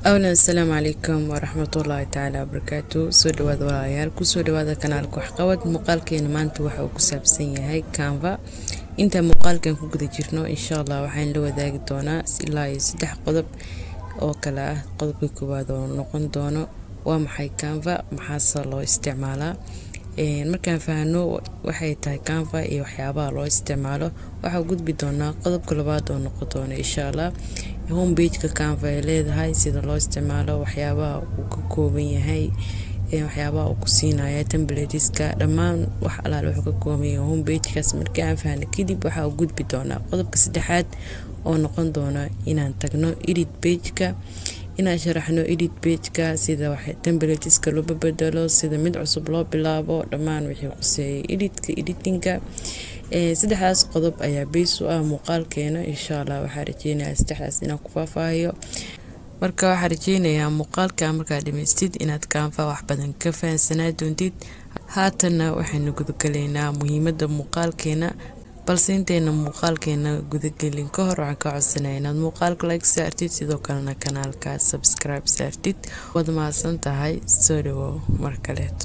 awlan asalaamu calaykum waraxmatullaahi tacaala wabarakaatu soo dhawaada walaalayaal kusoo dhawaada kanaalka waxqabad muuqaalkeena maanta waxa uu ku saabsan yahay canva inta muuqaalkan ku guda jirno insha allah waxaan la wadaagi doonaa ilaa iyo saddex qodob oo kale ah qodobka koowaad oo noqon doono waa maxay canva maxaase loo isticmaalaa markaan fahno waxay tahay canva iyo waxyaabaha loo isticmaalo waxaa gudbi doonaa qodobka labaad oo noqon doona insha allah homepageka canva ay leedahay sida loo isticmaalo waxyaabaha uu ka kooban yahay waxyaabaha uu ku siinaya temblatiska dhammaan wax alaal wuxuu ka kooban yahay homepagekaas markii aan fahno kadib waxaa gudbi doonaa qodobka saddexaad oo noqon doona inaan tagno edit pageka inaan sharaxno edit pageka sida temblatiska loo bedelo sida mid cusub loo bilaabo dhammaan wixii quseeyay editka editinka saddexdaas qodob ayaa beys u ah muuqaalkeena insha allah waxaa rajeynayaa saddexdaas inaan ku faahfaahiyo marka waxaa rajeynayaa muuqaalka markaa dhamaystid inaad kaanfa wax badan ka fahansanaa doontid haatanna waxaynu gudagalaynaa muhiimada muuqaalkeena balse intayna muuqaalkeena gudagelin ka hor waxaan ka codsanaya inaad muuqaalka like saartid sidoo kalena kanaalka subscribe saartid waad mahadsan tahay soo dhawow mar kaleeto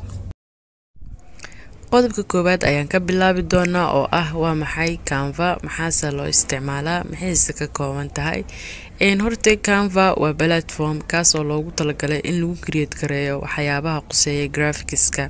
qodobka koowaad ayaan ka bilaabi doonaa oo ah waa maxay canva maxaase loo isticmaalaa maxayse ka kooban tahay horta canva waa platform kaasoo loogu talagalay in lagu create gareeyo waxyaabaha quseeya graphics-ka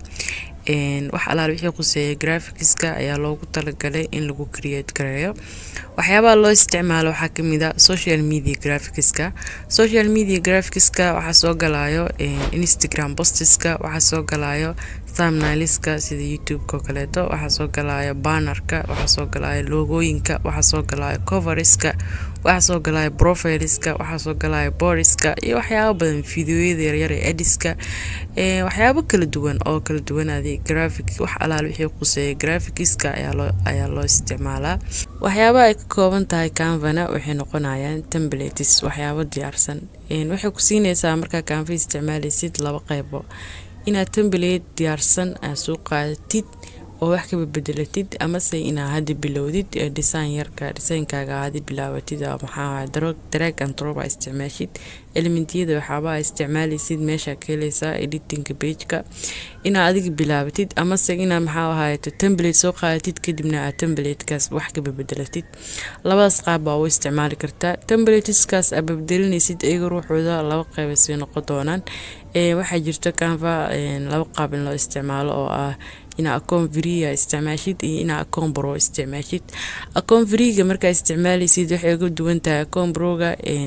wax alaal wixii quseeya graphics-ka ayaa loogu talagalay in lagu create gareeyo waxyaabaha loo isticmaalo waxaa kamid a social media graphics-ka social media graphics-ka waxaa soo galayo instagram posteska waxaa soo galayo thumbnailiska sida youtube-ka oo kaleeto waxaa soo galayo bannerka waxaa soo galayo logooyinka waxaa soo galayo coveriska waxaa soo galayo profileska waxaa soo galayo booriska iyo waxyaabo badan videoyada yaryar ee ediska waxyaabo kala duwan oo kala duwan adi graphic wax alaal wixii quseeya graphics-ka ayaa loo isticmaalaa waxyaabaha ay ka kooban tahay canvana waxay noqonayaan templates waxyaabo diyaarsan waxay ku siinaysaa markaa canva isticmaalaysid laba qeybo inaad temblate diyaarsan aad soo qaadatid oo wax kaba bedelatid amase inaa hadda bilowdid design yarka designkaaga hadda bilaabatid maxaa drag and drop aa isticmaashid elementiyada waxaabaa isticmaalaysid meesha ka helaysaa editinka pageka inaa adiga bilaabatid amase inaa maxaa ahaayeto temblate soo qaadatid kadibna aad temblatekaas wax kaba bedelatid labadaas qaab baa u isticmaali kartaa temblateskaas aad babedelinaysid iyaga ruuxooda laba qeyba sii noqon doonaan waxaa jirta canva laba qaab in loo isticmaalo oo ah inaa akoon vriga isticmaashid iyo inaa akoon bro isticmaashid akoon vriga markaa isticmaalaysid waxay uga duwan tahay akoon broga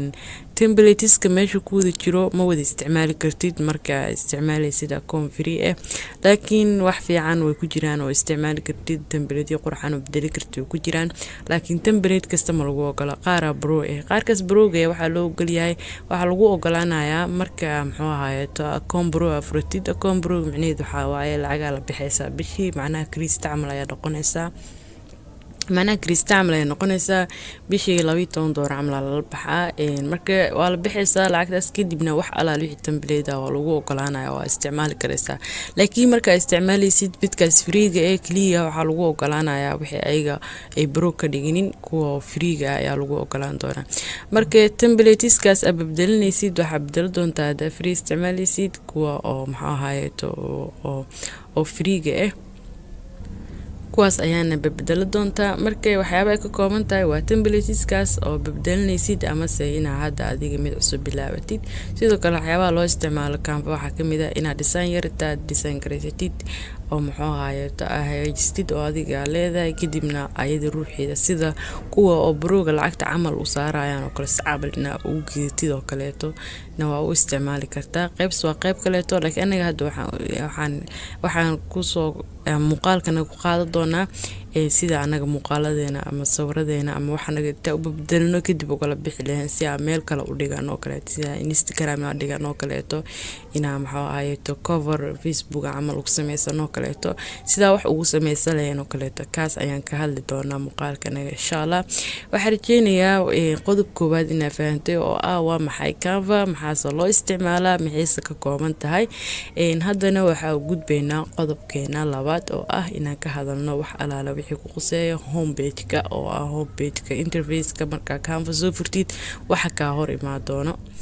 temblatiska meesha ku wada jiro ma wada isticmaali kartid markaa isticmaalaysid akoon free ah laakiin wax fiican way ku jiraan oo isticmaali kartid temblatyo qurxan oo bedeli kartid way ku jiraan laakiin temblate kasta ma lagu ogola qaaraa bro ah qaarkaas broga waxaa loo ogolyahay waxaa lagu ogolaanayaa marka muxuu ahaayeeto akoon bro afuratid akoon bro micnaheed waxaa waaye lacagaa la bixaysaa bishii macnaha kriista camal ayaa noqonaysaa macnaha krista camal ay noqonaysaa bishii labayo toban doolar camal lala baxaa marka waa la bixaysaa lacagtaas kadibna wax alaal wixii tambaleyda waa lagu ogolaanaya waa isticmaali karaysaa laakiin markaa isticmaalaysid midkaas friiga ee keliya waxaa lagu ogolaanayaa wixii ayaga ay baro ka dhiginin kuwa friiga ayaa lagu ogolaan doonaa marka temblatiskaas aad babdelinaysid waxaa bedelo doontaa haddaa free isticmaalaysid kuwa oo maxaa ahaayeeto oo friiga ah kuwaas ayaana babedelo doontaa markay waxyaaba ay ka kooban tahay waa temblatiskaas oo babdelinaysid amase inaa hadda adiga mid cusub bilaabatid sidoo kale waxyaabaha loo isticmaalo canva waxaa kamid a inaad design yartaad design garaysatid oo muxuu ahaayeeto aa hagaajistid oo adiga leedahay kadibna ayada ruuxeeda sida kuwa oo barooga lacagta camal u saarayaan oo kale sacabna ugu gedatid oo kaleeto na waa u isticmaali kartaa qeybs waa qeyb kaleeto laakiin anaga hadda waxaan waxaan kusoo muuqaalkana ku qaadan doonaa sida anaga muuqaaladeena ama sawiradeena ama waxanaga intaa u babdelino kadib ugala bixi lahayn si aa meel kale u dhigan oo kaleeto sida instagram aa dhigan oo kaleeto inaa maxaa ahayeeto cover facebook camal ugu sameysan oo kaleeto sidaa wax ugu sameysan lahayn oo kaleeto kaas ayaan ka hadli doonaa muuqaalkanaga insha allah waxaa rajeynayaa qodob koowaad inaa fahantay oo ah waa maxay canva maxaase loo isticmaalaa maxayse ka kooban tahay haddana waxaa gudbaynaa qodobkeena labaad oo ah inaan ka hadalno wax alaala wixii ku quseeya homepageka oo ah homepageka interfaceka markaa canva soo furtid waxa kaa hor imaa doono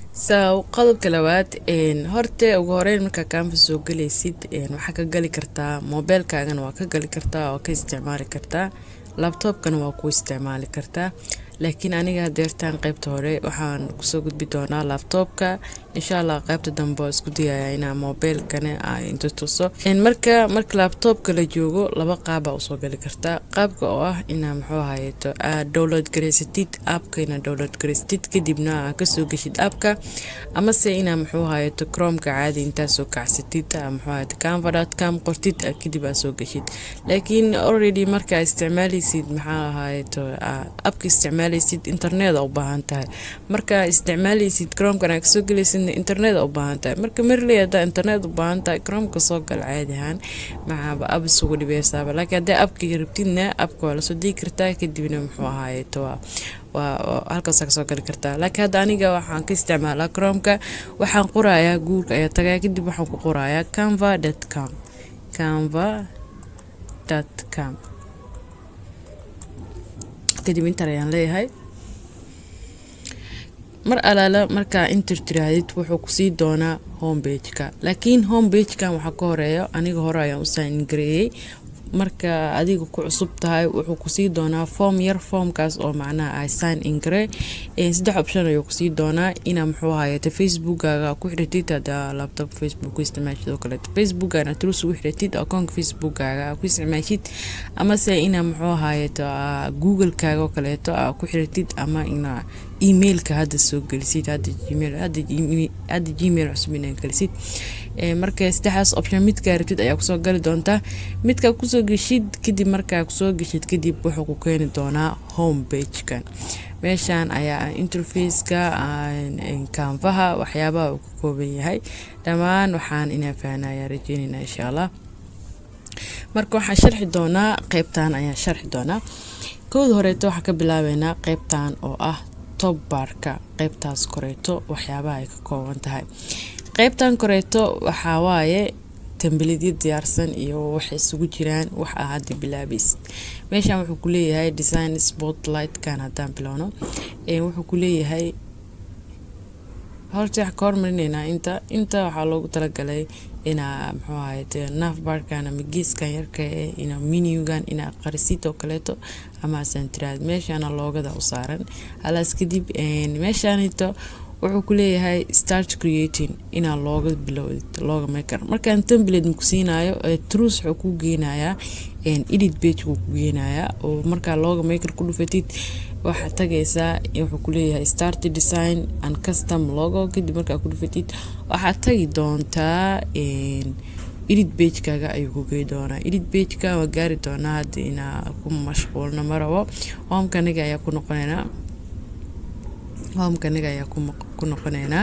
so qodobka labaad horte ugu horeyn markaa canva soo galaysid waxaa ka gali kartaa mobeelkaagana waa ka gali kartaa oo ka isticmaali kartaa labtobkana waa ku isticmaali kartaa laakiin aniga deertaan qeybta hore waxaan kusoo gudbi doonaa labtobka insha allah qeybta dambe oo isku dayaya inaa mobeelkana inta tuso marka marka labtobka la joogo laba qaaba usoo gali kartaa qaabka oo ah inaa muxuu ahayeeto aad dowlad garaysatid aapka inaa dowlad garaysatid kadibna aa kasoo geshid aapka amase inaa muxuu ahayeeto cromka caadi intaa soo kacsatid muxuu ahayeto canva.com qortid kadib aa soo geshid laakiin already markaa isticmaalaysid maxaa ahayeeto aapka isticmaalaysid internet u baahan tahay markaa isticmaalaysid cromkan aa kasoo gelaysid internet u baahan tahay marka marley hadaa internet u baahan tahay cromka soo gal caadi ahaan maxaaba ab isugu dhibeysaaba laakiin haddii abka rabtidna abka waa lasoo digi kartaa kadibna muxuu ahaayeto waa waa halkaasa kasoo gali kartaa laakiin hadda aniga waxaan ka isticmaalaa cromka waxaan qorayaa guurka ayaa tagaya kadib waxaan ku qorayaa canva dot com canva dot com kadib intar ayaan leeyahay mar alaala markaa inter tirahdid wuxuu kusii doonaa hombageka laakiin hombagkan waxaa ka horeeya aniga hore ayaan u sign gareeyey marka adiga ku cusub tahay wuxuu kusii doonaa foom yar foomkaas oo macnaha ah sign ingare saddex option ayuu kusii doonaa inaa muxuu ahayeeto facebookkaaga ku xidhatid hadaa laptop facebook ku isticmaashid oo kaleeto facebookkana trus ugu xidhatid akoonka facebookkaaga ku isticmaashid amase inaa muxuu ahayeeto googlekaaga oo kaleeto aa ku xidhatid ama inaa emailka hadda soo gelisid hadda gmail hadda gmail cusub inaa gelisid marka saddexdaas option midkaa rabtid ayaa kusoo gali doontaa midkaa kusoo geshid kadib markaa kusoo geshid kadib wuxuu ku keeni doonaa home bagekan meeshaan ayaa interfaceka kaanfaha waxyaabaha uu ka kooban yahay dhammaan waxaan inaa fahnaya rajeynayna insha allah marka waxaan sharxi doonaa qeybtan ayaan sharxi doonaa kowda horeeto waxaan ka bilaabeynaa qeybtan oo ah top barka qeybtaas koreeto waxyaabaha ay ka kooban tahay qeybtan koreeto waxaa waaye tambalidyo diyaarsan iyo waxay isugu jiraan wax ah hadda bilaabaysid meeshan wuxuu ku leeyahay design spotlightkan haddaan bilowno wuxuu ku leeyahay horta wax ka hormarinaynaa inta inta waxaa loogu talagalay inaa muxuu ahayte nafbarkan ama geeskan yarka eh ina minugan inaa qarisid oo kaleeto ama asan tiraad meeshana loogada u saaran halaas kadib meeshaanito wuxuu ku leeyahay start creating inaa looga bilowdid looga maker markaan template ku siinayo trus wuxuu ku geenayaa edit page ku geenayaa oo markaa looga maker ku dhufatid waxaa tagaysaa wuxuu ku leeyahay start design and custom logo kadib markaa ku dhufatid waxaad tagi doontaa edit bagekaaga ayuu ku gey doonaa edit bageka waa gaari doonaa hadda inaa ku mashquulna marabo homekaniga ayaa ku noqonaynaa homekaniga ayaa ku noqoneynaa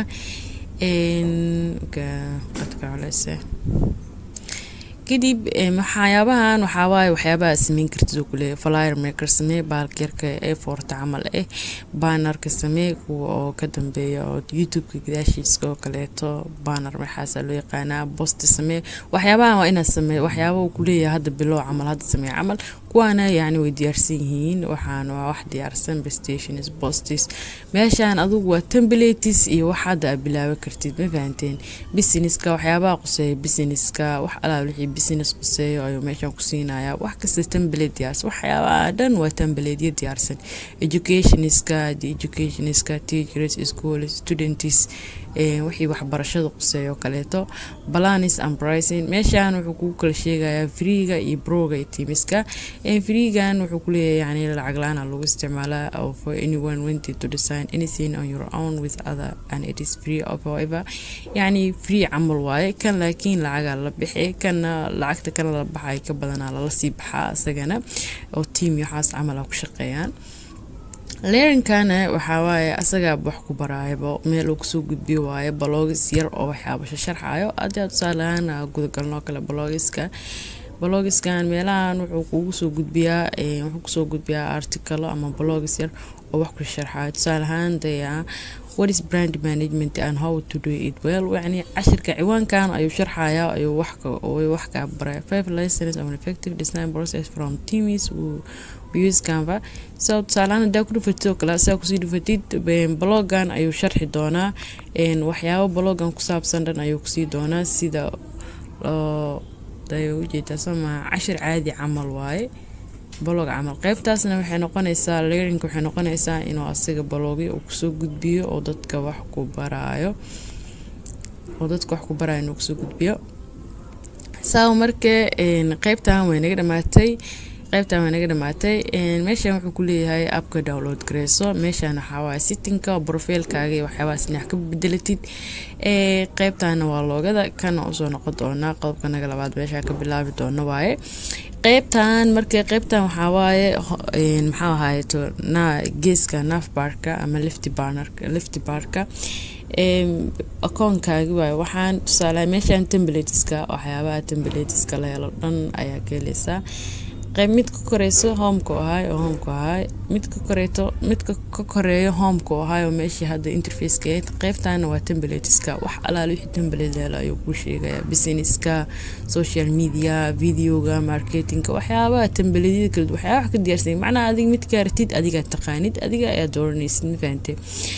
qadka culeyse kadib waxyaabahan waxaawaaye waxyaabaha sameyn kartid oo kuleeya flyer maker samee baalka yarka ee foorta camal ah banarka samee kuwa oo ka dambeeya oo youtubeka gadaashiiska oo kaleeto banar maxaasa loo yaqaanaa bosti samee waxyaabahan waa inaad samee waxyaaba uu kuleeyahay hadda bilow camal hadda samee camal kuwaana yacni way diyaarsan yihiin waxaana waa wax diyaarsan bestations bostis meeshaan adugu waa templates iyo wax hadda aad bilaaban kartid ma fahanteen businesska waxyaabaha quseeya businesska wax alaal wixii business quseeyo ayuu meeshaan ku siinayaa wax kasta template diyaarsan waxyaabaha dhan waa templateyo diyaarsan educationiska the educationiska teachers schools students wixii waxbarashada quseeya oo kaleeto balanis and pricing meeshaan wuxuu kugu kala sheegayaa freega iyo broga iyo timiska freegan wuxuu kuleeyahay yani lacag la-aan lagu isticmaalaa for anyone wanted to design anything on your own with other and it is free of however yani free camal waaye kan laakiin lacagaa la bixi kana lacagta kana la baxay ka badanaa lala sii baxaa isagana oo tiam iyo waxaas camal ku shaqeeyaan leerinkana waxaa waaye asagaa wax ku baraayaba meel uu kusoo gudbiyo waaye balogis yar oo waxyaaba sharxayo haddii tusaaleahaan gudagalnoo kale balogiska balogiskan meelahan wuxuu kugu soo gudbiyaa wuxuu kusoo gudbiyaa articalo ama balogis yar oo wax ku sharxayo tusaale ahaan daya what is brand management and how to do it well yani cashirka ciwaankan ayuu sharxaya ayuu wax wax kaa baraya five lessons of an effective design process from teams use canva so tusaalahaan haddaa ku dhufatid oo kale sidaa kusii dhufatid blogan ayuu sharxi doonaa waxyaabo blogan ku saabsan dhan ayuu kusii doonaa sida ujeedaa somaa cashir caadi camal waaye blog camal qeybtaasna waxay noqonaysaa learning waxay noqonaysaa inuu asiga blogyo uu kusoo gudbiyo oo dadka wax ku baraayo oo dadka wax ku baraayo inuu kusoo gudbiyo saa markee qeybtan way naga dhamaatay qeybtan way naga dhamaatay meeshan wuxuu ku leeyahay abka download gareyso meeshan waxaa waaye sittinka profiilkaaga iyo waxyaabahaas inax ka bedelatid qeybtana waa loogada kana usoo noqon doonaa qodobka naga labaad meesha ka bilaabi doono waaye qeybtan markee qeybtan waxaa waaye maxaa ahaayeto na geeska nafbarka ama lifty barnerka lifty barka akoonkaagi waaye waxaan tusaale meeshan templateska waxyaabaha templateska la helo dhan ayaa ka heleysaa qayb mid ka koreyso homeka ahaay oo homeka ahaay mid ka koreeto midka ka koreeyo homeka ahaay oo meeshii hadda interfaceka ahayd qeybtana waa templateska wax alaal wixii template helo ayuu kuu sheegaya businesska social media videoga marketingka waxyaabaha templatyada kala waxyaabaha wax ka diyaarsan macnaha adiga mid kaaratid adigaa taqaanid adiga ayaa dooranaysid ma fahante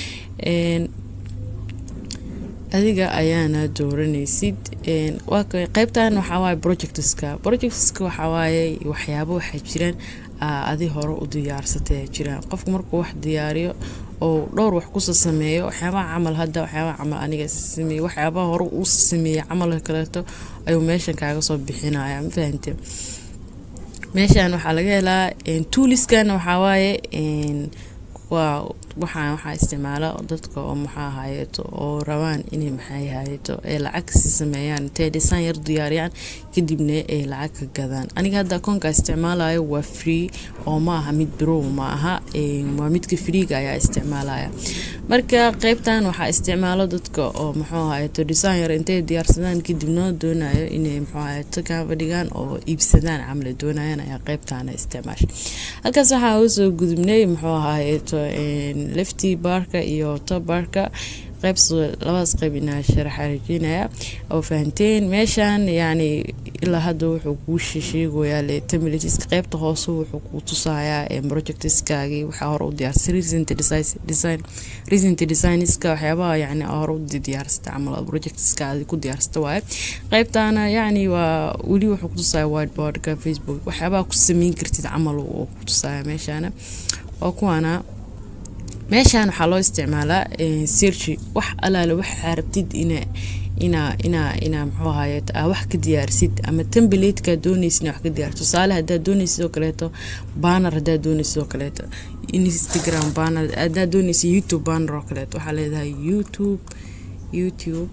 adiga ayaana dooranaysid qeybtan waxawaaye projectska projectska waxawaaye waxyaabo waxaa jiraan adi hore u diyaarsatay jiraan qofku markuu wax diyaariyo oo dhowr wax kusa sameeyo waxyaabaha camal hadda waxyaabaha camal aniga sameeye waxyaabaha hore uu sameeyey camalka kaleeto ayuu meeshan kaaga soo bixinaya ma fahante meeshan waxaa laga helaa tuuliskan waxawaaye waa waxaan waxaa isticmaala dadka oo maxaa hayeeto oo rabaan inay maxay hayeeto ay lacag si sameeyaan intay dhisaan yar diyaariyaan kadibna ay lacag ka gadaan aniga hadda akoonka isticmaalayo waa free oo ma aha mid birow ma aha waa midka freega ayaa isticmaalaya marka qeybtan waxaa isticmaalo dadka oo muxuu hayeeto dhisaan yar intay diyaarsadaan kadibna doonayo inay muxuu hayeeto kaaba dhigaan oo iibsadaan camal doonayaan ayaa qeybtaana isticmaasha halkaas waxaa usoo gudubnay muxuu hayeeto lefty barka iyo top barka qeyb labadaas qeyb inaa sharaxa rajeynaya oo fahanteen meeshan yani ilaa hadda wuxuu kuu sheegayaa le templateska qeybta hoose wuxuu kuu tusayaa projectskaagii waxaa hore u diyaarsay recent design recent designska waxyaabaha yani hore u diyaarsata camal projectska aad ku diyaarsata waaye qeybtana yani waa weli wuxuu kutusaya whiteboardka facebook waxyaabaha ku sameyn kartid camal oo ku tusaya meeshana oo kuwana meeshan waxaa loo isticmaalaa searchi wax alaale waxaa rabtid ina inaa inaa inaa muxuu ahaye aa wax ka diyaarsid ama templatekaa doonaysid inaa wax ka diyaarsid tusaale haddaad doonaysid oo kaleeto banner haddaad doonaysid oo kaleeto instagram banner haddaad doonaysid youtube banner oo kaleeto waxaa leedahay youtube youtube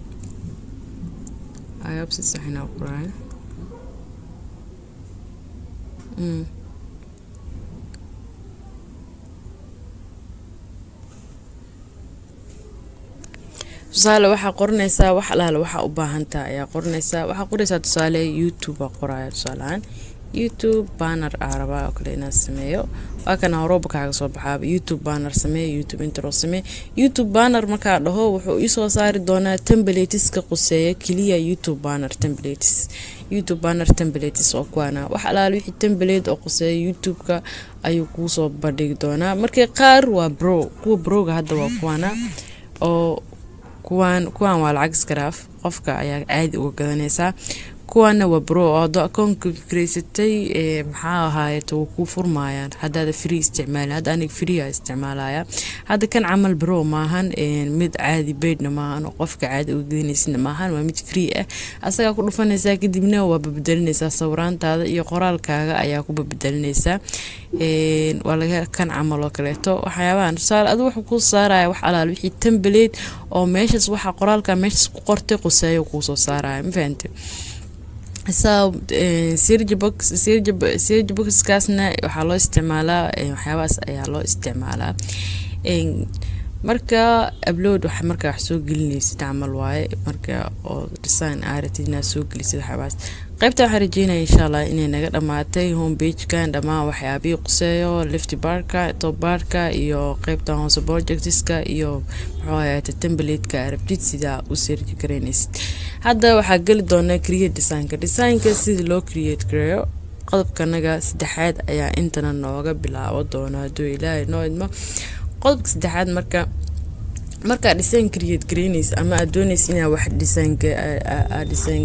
ayabsi saxina qoraay mm. tusaale waxaa qoranaysaa wax alaale waxaa u baahantaa ayaa qoranaysaa waxaa qoraysaa tusaale youtube aa qoraya tusaalehaan youtube banner aa rabaa oo kale inaan sameeyo waa kana horooba kaaga soo baxaaba youtube banner samee youtube intro samee youtube banner markaa dhaho wuxuu iisoo saari doonaa templateska quseeya keliya youtube banner templates youtube banner templates oo kuwaana wax alaale wixii template oo quseeya youtube-ka ayuu kuusoo bandhigi doonaa markii qaar waa bro kuwa broga hadda waa kuwaana oo kuwaan kuwaan waa lacag iskaraaf qofka ayaa caadi uga gadanaysaa kuwaana waa bro oo hadoo akoonka fikraysatay maxaa ahaayeet waa kuu furmaayaan haddaada free isticmaalin hadda aniga free a isticmaalaya hadda kan camal bro maahan mid caadi beydna maahan oo qofka caadi uga gadanaysidna maahan waa mid free ah asagaa ku dhufanaysaa kadibna waa babedelinaysaa sawiraantaada iyo qoraalkaaga ayaa ku babedelinaysaa waa laga kan camal oo kaleeto waxyaabahan tusaale adu wuxuu kuu saaraya wax alaal wixii temblate oo meeshaas waxaa qoraalka meeshaas ku qortay quseeyo kuusoo saaraya ma fahante sirjboxkaasna waxaa loo isticmaalaa waxyaabahaas ayaa loo isticmaalaa marka upload wax markaa wax soo gelinaysid camal waaye marka oo design aaratid inaad soo gelisid waxyaabahaas qaybta waxaan rajeynaya insha allah inay naga dhammaatay homepagekan dhammaan waxyaabihii quseeyo lifty barka top barka iyo qeybta hoose projectiska iyo muxuu ahaate templateska arabtid sidaa u seerji karaynaysid hadda waxaa geli doonaa create designka designka sida loo create gareeyo qodobkanaga saddexaad ayaa intana nooga bilaabo doona hadduu ilaahay noo idmo qodobka saddexaad marka markaa design create garaynaysa ama aad doonaysa inaa wax design design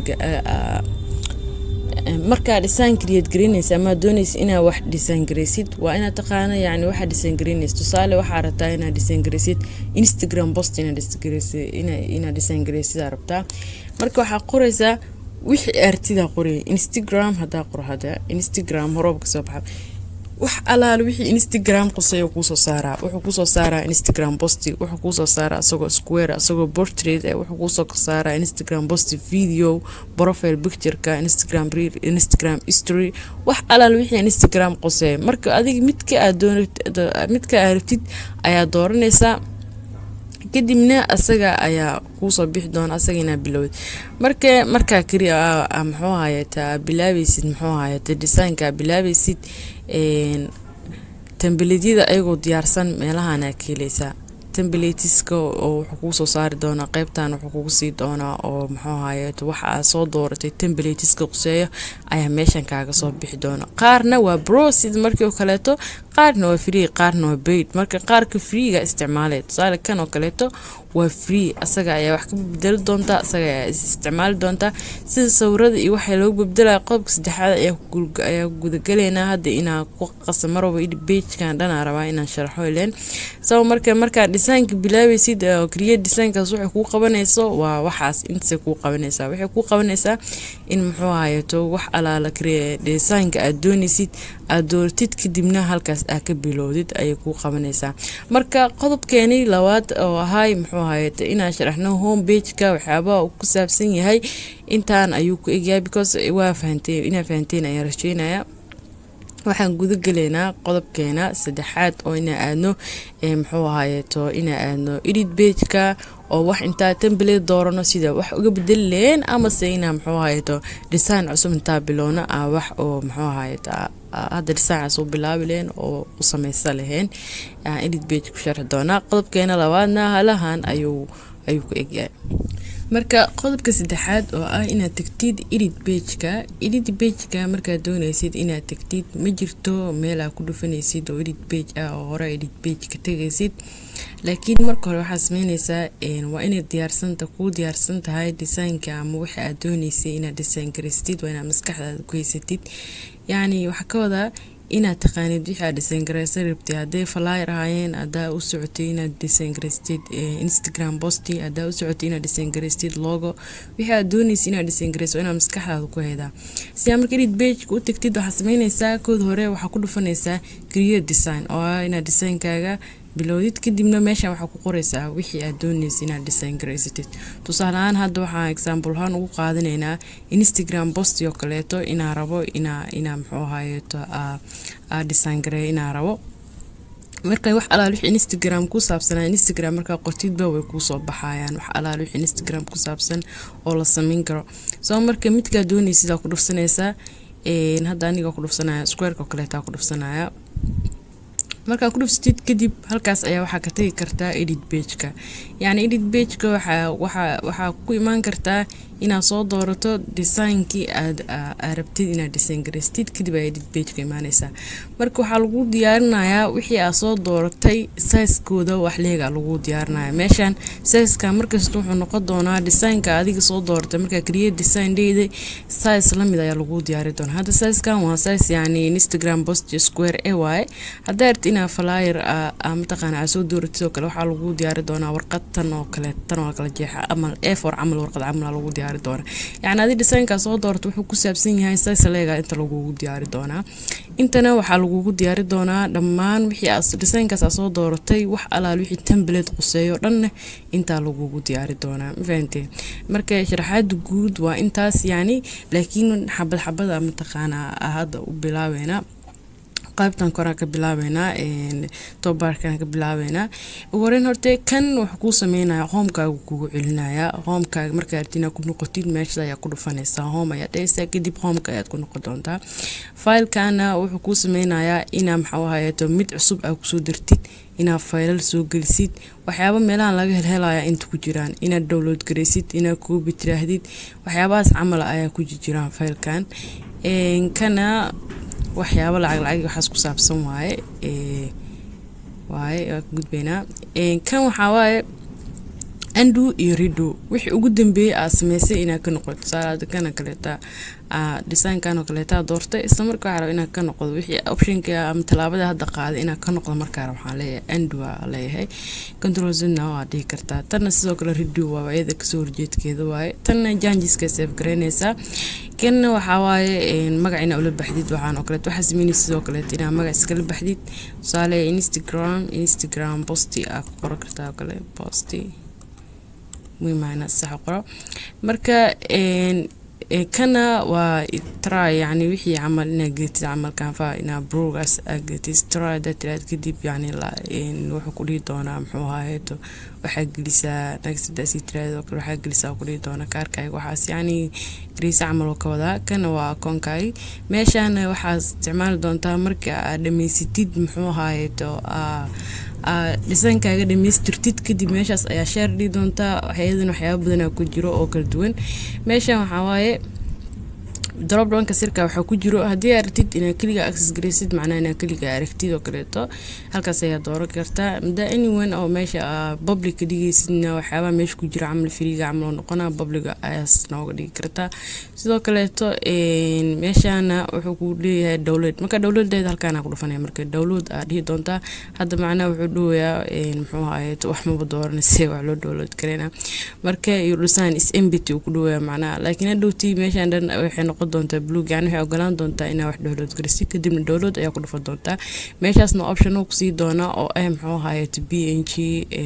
markaa design create garaynaysa ama aad doonaysa inaa wax design garaysid waa inaad taqaana yani waxaa design garaynaysa tusaale waxaa rabtaa inaad design garaysid instagram post inaad inaad design garaysid aa rabtaa marka waxaa qoraysaa wixii artidaa qoraya instagram hadaa qor hada instagram horoob kasoo baxa wax alaale wixii instagram qusaya kuusoo saaraa wuxuu kuusoo saaraa instagram posti wuxuu kuusoo saaraa isagoo square isagoo portrait wuxuu kuusoo saaraa instagram posti video profile pictureka instagram reel instagram history wax alaale wixii instagram qusaya marka adiga midka aad doon midka aad rabtid ayaa dooranaysaa kadibna asaga ayaa kuusoo bixi doona asaga inaa bilowd marka markaa keli muxuu hayata bilaabaysid muxuu hayata designka bilaabaysid tambeleedyada ayagoo diyaarsan meelahana ka heleysaa temblatiska oo wuxuu kuusoo saari doonaa qeybtan wuxuu kugu sii doonaa oo muxuu hayeeto waxa aad soo dooratay temblatiska quseeyo ayaa meeshan kaaga soo bixi doona qaarna waa bro sida markii oo kaleeto qaarna waa free qaarna waa baid marka qaarka freega isticmaalay tusaale kan oo kaleeto waa free asaga ayaa wax ka bedeli doontaa asaga ayaa isticmaali doontaa sida sawirada iyo waxaa loogu beddelaya qodobka saddexaad ayaa gudagaleynaa hadda inaa ku qasa marwaba bejkan dhanaa rabaa inaan sharaxo ileen sabo marka markaa designka bilaabaysid create designkaas waxay kuu qabanayso waa waxaas intaasay kuu qabanaysaa waxay kuu qabanaysaa in muxuu hayeeto wax alaala designka aad doonaysid aad dooratid kadibna halkaas aa ka bilowdid ayay kuu qabanaysaa marka qodobkeeni labaad oo ahay muxuu hayete inaan sharaxno home bageka waxyaabaha ku saabsan yahay intaan ayuu ku egyahay because waa fahanteen inaa fahanteen ayaan rajeynaya waxaan guda gelaynaa qodobkeena saddexaad oo inaa aadno muxuu ahayeeto inaa aadno edit bageka oo wax intaa temblate doorano sida wax uga bedeli laheen amase inaa muxuu ahayeeto design cusub intaa bilowno ah wax oo muxuu ahayeeto hadda designaas u bilaabi laheen oo u sameysa laheen edit bage ku sharxi doonaa qodobkeena labaadna halahan ayuu ayuu ku egyahay marka qodobka saddexaad oo ah inaad tagtid edit bageka edit bageka markaad doonaysid inaad tagtid ma jirto meel aa ku dhufanaysid oo edit bage ah oo hore edit bage ka tegaysid laakiin marka hore waxaad sameyneysaa waa inay diyaarsanta kuu diyaarsan tahay designka ama waxa aad dooneysay inaad design garaystid waa inaad maskaxdaada ku haysatid yacni waxaa ka wadaa inaad taqaanid wixii aad design garaysan rabtay hadday flyer ahaayeen haddaa u socotay inaad design garaystid instagram posti haddaa u socotay inaad design garaystid logo wixii aad doonaysa inaad design garayso inaad maskaxdaada ku haydaa sidaa marka edit bageka u tagtid waxaad sameyneysaa kood hore waxaa ku dhufanaysaa create design oo ah inaad designkaaga bilowdid kadibna meeshan waxaa ku qoreysaa wixii aad dooneysa inaad design garaysatid tusaale ahaan hadda waxaan example ahaan ugu qaadanaynaa instagram posti oo kaleeto inaa rabo inaa inaa muxuu ahayeeto aa design gareeyo inaa rabo marka wax alaal wixii instagram ku saabsanaa instagram markaa qortidba way kuusoo baxayaan wax alaal wixii instagram ku saabsan oo la sameyn karo soo marka midkaa dooneysidaa ku dhufsanaysaa hadda aniga ku dhufsanaya squareka oo kaleetaa ku dhufsanaya markaa ku dhufsatid kadib halkaas ayaa waxaa ka tagi kartaa edit bageka yacni edit bageka waxaa waxaa waxaa ku imaan kartaa inaad soo doorato designkii aad rabtid inaad design garaystid kadib aa edit bageka imaaneysaa marka waxaa lagu diyaarinayaa wixii aad soo dooratay sizekooda wax leega lagu diyaarinaya meeshan sizeska markasta wuxuu noqon doonaa designka adiga soo dooratay markaa create design dheyda size lamid ayaa lagu diyaari doonaa hadda sizkan waa size yacni instagram post square a waaye haddaa rabti inaa flyer mataqaana aa soo dooratid oo kale waxaa lagu diyaari doonaa warqad tan oo kale tan oo kale jeexa amal a for camal warqad camal lagu diyaari doonaa yacni adi designkaa soo doorata wuxuu ku saabsan yahay size leega inta lagugu diyaari doonaa intana waxaa lagugu diyaari doonaa dhammaan wixii designkaas aa soo dooratay wax alaal wixii temblate quseeyo dhanna intaa lagugu diyaari doonaa mafahanteen marka sharaxaada guud waa intaas yacni laakiin xabad xabada mataqaanaa hadda u bilaabeynaa qaybtan koraan ka bilaabeynaa tobaarkan ka bilaabeynaa ugu horeyn horte kan wuxuu kuu sameynaya hoomkaaga kugu celinaya hoomkaaga markaa arti inaad ku noqotid meesha ayaa ku dhufanaysaa home ayaad dhehaysaa kadib hoomka ayaad ku noqon doontaa faylkana wuxuu kuu sameynayaa inaa maxaa ahayeeto mid cusub aa kusoo dartid inaad faylal soo gelisid waxyaaba meelahan laga helhelaya inta ku jiraan inaad download garaysid inaad koobi tiraahdid waxyaabahaas camala ayaa ku jiraan faylkan kana waxyaabo lacag lacag waxaas ku saabsan waaye waaye waa ka gudbaynaa kan waxaa waaye andu iyo rido wixii ugu dambeeyey aad sameysay inaad ka noqoto tusaale kana kaleeta designkan oo kaleeta doortay isla markaa waxaa raba inaad ka noqdo wixii optionka ama tallaabada hadda qaaday inaad ka noqdo markaa waxaan leeyahay andu waa leeyahay control zna waa dhihi kartaa tanna sidoo kale rido waa iyada kasoo horjeedkeeda waaye tanna janjiska save garaynaysaa kanna waxaa waaye magac inaa ula baxdid waxaan oo kaleet waxaa sameynaysa sidoo kaleet inaa magac iskala baxdid tusaale instagram instagram posti aa ku qoran kartaa oo kale posti muhiimana sax qoro marka kana waa try yani wixii camal inaad geetid camalkanfa inaa brogas aad geetid try daa tiraad kadib yani wuxuu ku dhihi doonaa muxuu ahaayeeto waxaa gelisaa nagsadaasi tiraad oo kale waxaa gelisaa ku dhihi doona kaarkaaga waxaas yani gariisa camal oo ka wadaa kana waa akoonkaagi meeshaana waxaad isticmaali doontaa marka aad dhamaysatid muxuu ahaayeeto dhisaankaaga dhamaystirtid kadib meeshaas ayaa sheer dhihi doontaa waxyadan waxyaaba badanaa ku jiro oo kala duwan meeshan waxaa waaye dropdownka sirka waxaa ku jiro haddii aad aragtid inaad keliga access garaysid macnaha inaad keliga aragtid oo kaleeto halkaas ayaa dooran kartaa mada anyone oo meesha public ka dhigaysidna waxyaabaha meesha ku jira camal firiga camal oo noqona publica ayaas nooga dhigi kartaa sidoo kaleeto meeshana wuxuu ku leeyahay dowlad marka dowladeeda halkaana ku dhufanaya marka dowlad aad dhihi doontaa hadda macnaha wuxuu dhowayaa muxuu ahaye wax maba dooranayse wax loo dowlad karayna marka iyo design is embity uu ku dhowaya macnaha laakiin hadhowtii meeshan dhan waxay noqon doontaa blug yani waxay ogolaan doontaa inaa wax dowlad garisid kadibna dowlad ayaa ku dhufan doontaa meeshaasna option uu kusii doonaa oo ah muxuu ahaye b n g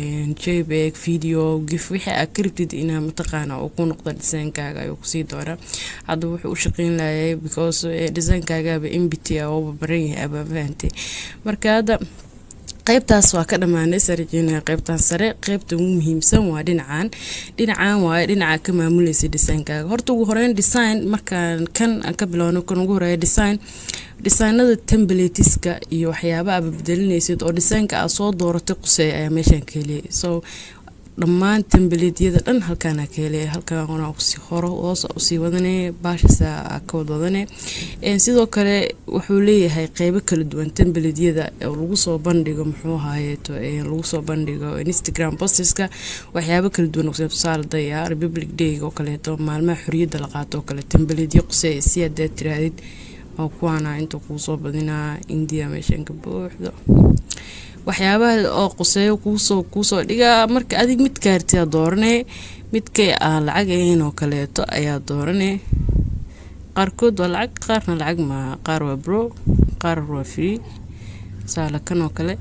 jbeg video gif wixii aad ka rabtid inaa mataqaana uu ku noqdo designkaaga ayuu kusii doonaa hadda wuxuu u shaqeyn laayay because designkaagaaba mbt a ooba baran yahay abaa fahantay marka hadda qaybtaas waa ka dhammaanay sarajeenaya qaybtan sare qaybta ugu muhiimsan waa dhinacan dhinacan waaye dhinaca ka maamulaysa designkaaga horta ugu horeyn design markaan kan aan ka bilowno kan ugu horeeya design designada temblatiska iyo waxyaaba aaba bedelinaysid oo designka aad soo dooratay quseeya ayaa meeshaan ka heliyay so dhammaan tembaletiyada dhan halkaana ka helaya halkaan hore hoos usii wadane baashasa ka wadwadane sidoo kale wuxuu leeyahay qeybo kala duwan tembaletyada oo lagu soo bandhigo muxuu ahaayeeto lagu soo bandhigo instagram posteska waxyaabo kala duwan qusee tusaale daya republic day oo kaleeto maalmaha xoriyadda la qaato oo kale tembaletyo qusee si haddaad tirahdid oo kuwaana inta kuu soo badinaa indiya meeshan ka buuxdo waxyaabaha oo quseeyo kuusoo kuusoo dhigaa marka adig mid kaartiyaa dooranee midkay aan lacag ahayn oo kaleeto ayaa dooranee qaarkood waa lacag qaarna lacag maaha qaar waa bro qaar waa free saala kan oo kale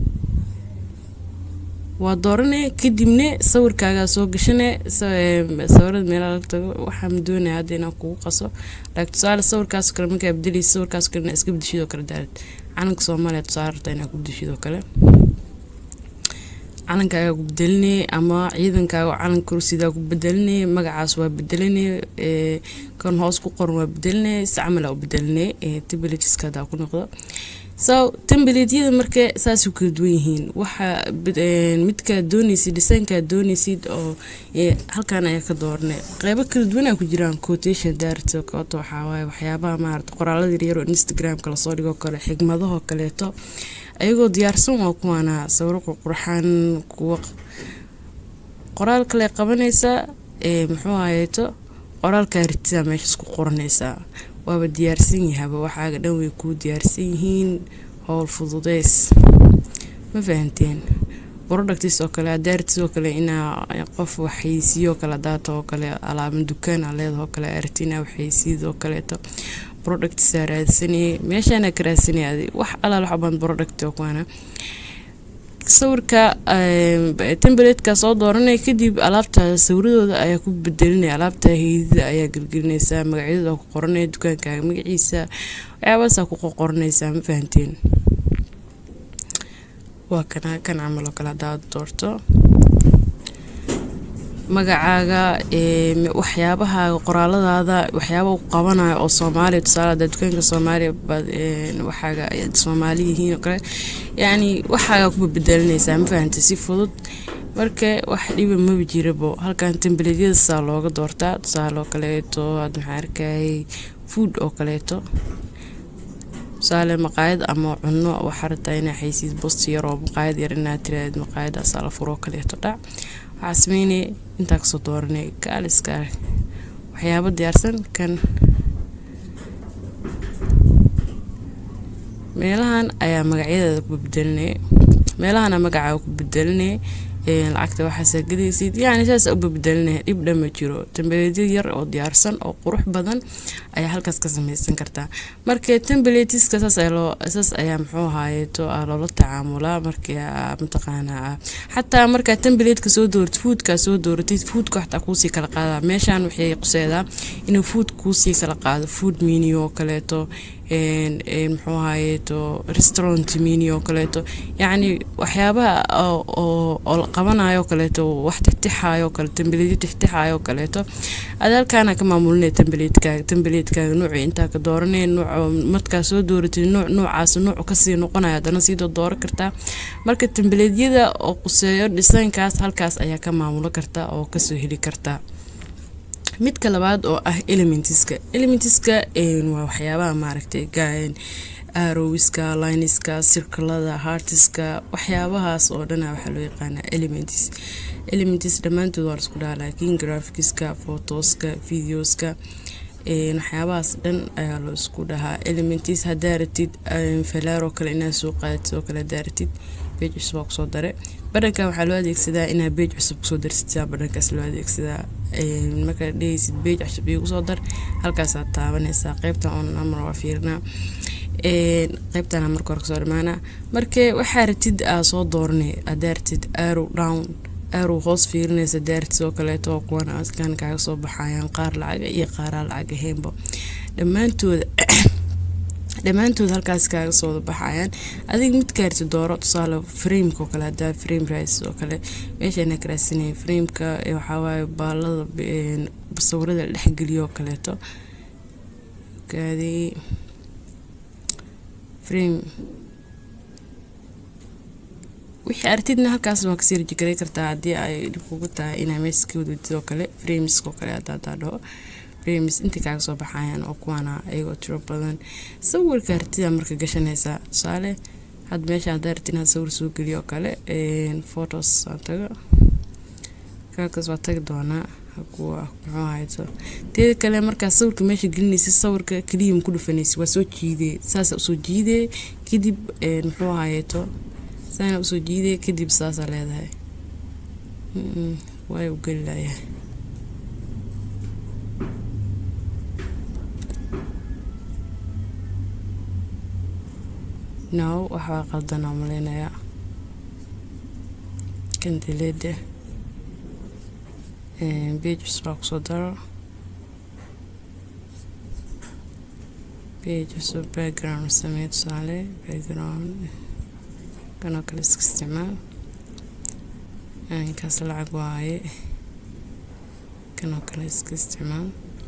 waa dooranee kadibne sawirkaagaa soo gashane sawirada meelaha laga tago waxaan doonaya hadda inaan kugu qaso laakiin tusaale sawirkaas kale markaa bedelaysa sawirkaas kale iska bedeshidoo kale daarad calanka soomaaliya tusaale rabtaa inaa ku bedeshidoo kale calankaagaa ku bedelinay ama ciidankaaga calanka kursidaa ku bedelinay magacaas waa bedelinay kan hoos ku qoran waa bedelinay si camalaa u bedelinay tibeletiska hadaa ku noqdo so tembeletyada marka saasuu kala duwan yihiin waxa midkaad doonaysid designkaad doonaysid oo halkan ayaa ka dooranay qeybo kala duwanaa ku jiraan quotation daarto kooto waxaa waaye waxyaabaha maarata qoraalada yaryar oo instagramka lasoo dhigoo kale xigmadahoo kaleeto ayagoo diyaarsan waa kuwaana sawiro qurqurxan kuwa qoraal kale qabanaysaa muxuu ahayeeto qoraalkaa ritidaa meeshaas ku qoranaysaa waaba diyaarsan yahaba waxaaga dhan way kuu diyaarsan yihiin howl fududeys ma fahanteen productis oo kale adaartis oo kale inaa qof waxaysiiyoo kale daata oo kale alaaban dukaan aa leedaho kale arti inaa waxaysiid oo kaleeto productsaa raadsanayay meeshaana ka raadsanaya adi wax alaal waxbaan product oo kuwana sawirka tembeletka soo dooranaya kadib alaabta sawiradooda ayaa ku bedelinaya alaabta heydida ayaa gelgelinaysaa magacyadooda ku qoranaya dukaankaaga magaciisa waxyaabaasaa ku qoranaysaa ma fahanteen waa kana kan camal oo kale haddaad doorto magacaaga waxyaabahaaga qoraaladaada waxyaaba ku qabanayo oo soomaaliya tusaale hadaa dukaanka soomaaliya waxaaga soomaali yihiin oo kale yacni waxaagaa kuba bedelinaysaa ma fahantay si fudud marka wax dhiba maba jirabo halkan tembeledyada saa looga doortaa tusaale oo kaleeto had maxaa arkayay food oo kaleeto tusaale maqaayad ama cuno waxaa rabtaa inaa xaysiis bost yar oo maqaayad yar inaad tiraahd maqaayadaas la furo kaleeto dhac waxaa sameynaya intaa kasoo dooranay kaaliska waxyaabo diyaarsan kan meelahan ayaa magacyadeeda ku bedelinaya meelahana magacaa ku bedelinaya lacagta waxaasa gadaysid yani saas u bebedelinaya dhib dhan ma jiro tembeleedyo yar oo diyaarsan oo qurux badan ayaa halkaas ka sameysan kartaa marka tembeletiska saas ayaa muxuu ahaayeeto loola tacaamulaa marka mataqaanaa xataa markaa tembeleedka soo dooratid foodkaa soo dooratid foodka xataa kuusii kala qaada meeshaan waxay quseedaa inuu food kuusii kala qaado food mini oo kaleeto muxuu ahaayeeto restaurant mini oo kaleeto yacni waxyaabaha oo la qabanayo kaleeto wax tixtixayo kale tembeleedyo tixtixayo kaleeto aad halkaana ka maamulinaya tembeleedkaaga tembeleedkaaga nuuci intaa ka dooranaya nuuc markaa soo dooratid nuuc nuucaas nuuc kasii noqonaya haddana sii dooran kartaa marka tembeleedyada oo quseeyo dhisankaas halkaas ayaa ka maamulo kartaa oo kasoo heli kartaa midka labaad oo ah elementiska elementiska waa waxyaabaha maaragtay arowiska liniska sirkalada hartiska waxyaabahaas oo dhana waxaa loo yaqaanaa elements elements dhammaantood waa laisku dhaha laakiin graficska photoska videoska waxyaabahaas dhan ayaa loo isku dhahaa elements haddaa ratid falaaroo kale inaad soo qaadatid oo kale haddaa ratid beej cusub waa kusoo dare badhanka waxaa loo adeegsadaa inaad beej cusub kusoo darsitaa badhankaas loo adeegsadaa markaad dhehaysid beej cusub iyo kusoo dar halkaasaad taabanaysaa qeybta on amar waa fiirinaa qeybtana marka hore kasoo dhamaana marka waxaa ratid aa soo dooranay haddaa ratid arrow down arrow hoos fiirinaysa daartis oo kaleeto oo kuwana askan kaaga soo baxayaan qaar lacaga iyo qaaraa lacag ahaynba dhammaantooda dhammaantood halkaas kaaga soo baxayaan adiga mid kaarti dooro tusaale frameka oo kale hadaa frame rice oo kale meeshana karaasanaya frameka waxawaaye baalada sawirada la dhexgeliyo oo kaleeto gaadi frame wixii artidna halkaas waa kasii rajigaray kartaa haddii ay dhib kugu tahay inaa meesha ka wadwadid oo kale frameska oo kale haddaa hadaa dhaho frames inta kaaga soo baxayaan oo kuwaana ayagoo tiro badan sawirka artida marka gashanaysaa tusaale had meesha haddaa artid inaad sawir soo geliyo oo kale photos aan tago kaalkaas waa tagi doonaa kuwa muxuu ahayto teeda kale markaa sawirka meesha gelinaysa sawirka keliya ma ku dhufanaysa waa soo jiidee saasa usoo jiidee kadib muxuu ahayeeto saana usoo jiidee kadib saasaa leedahay waay u geli layahay no waxbaa qaldanaa maleynayaa kandileeda pages baa kusoo daro page cusub background samee tusaale background kanoo kale iska isticmaal kaas lacag waaye kanoo kale iska isticmaal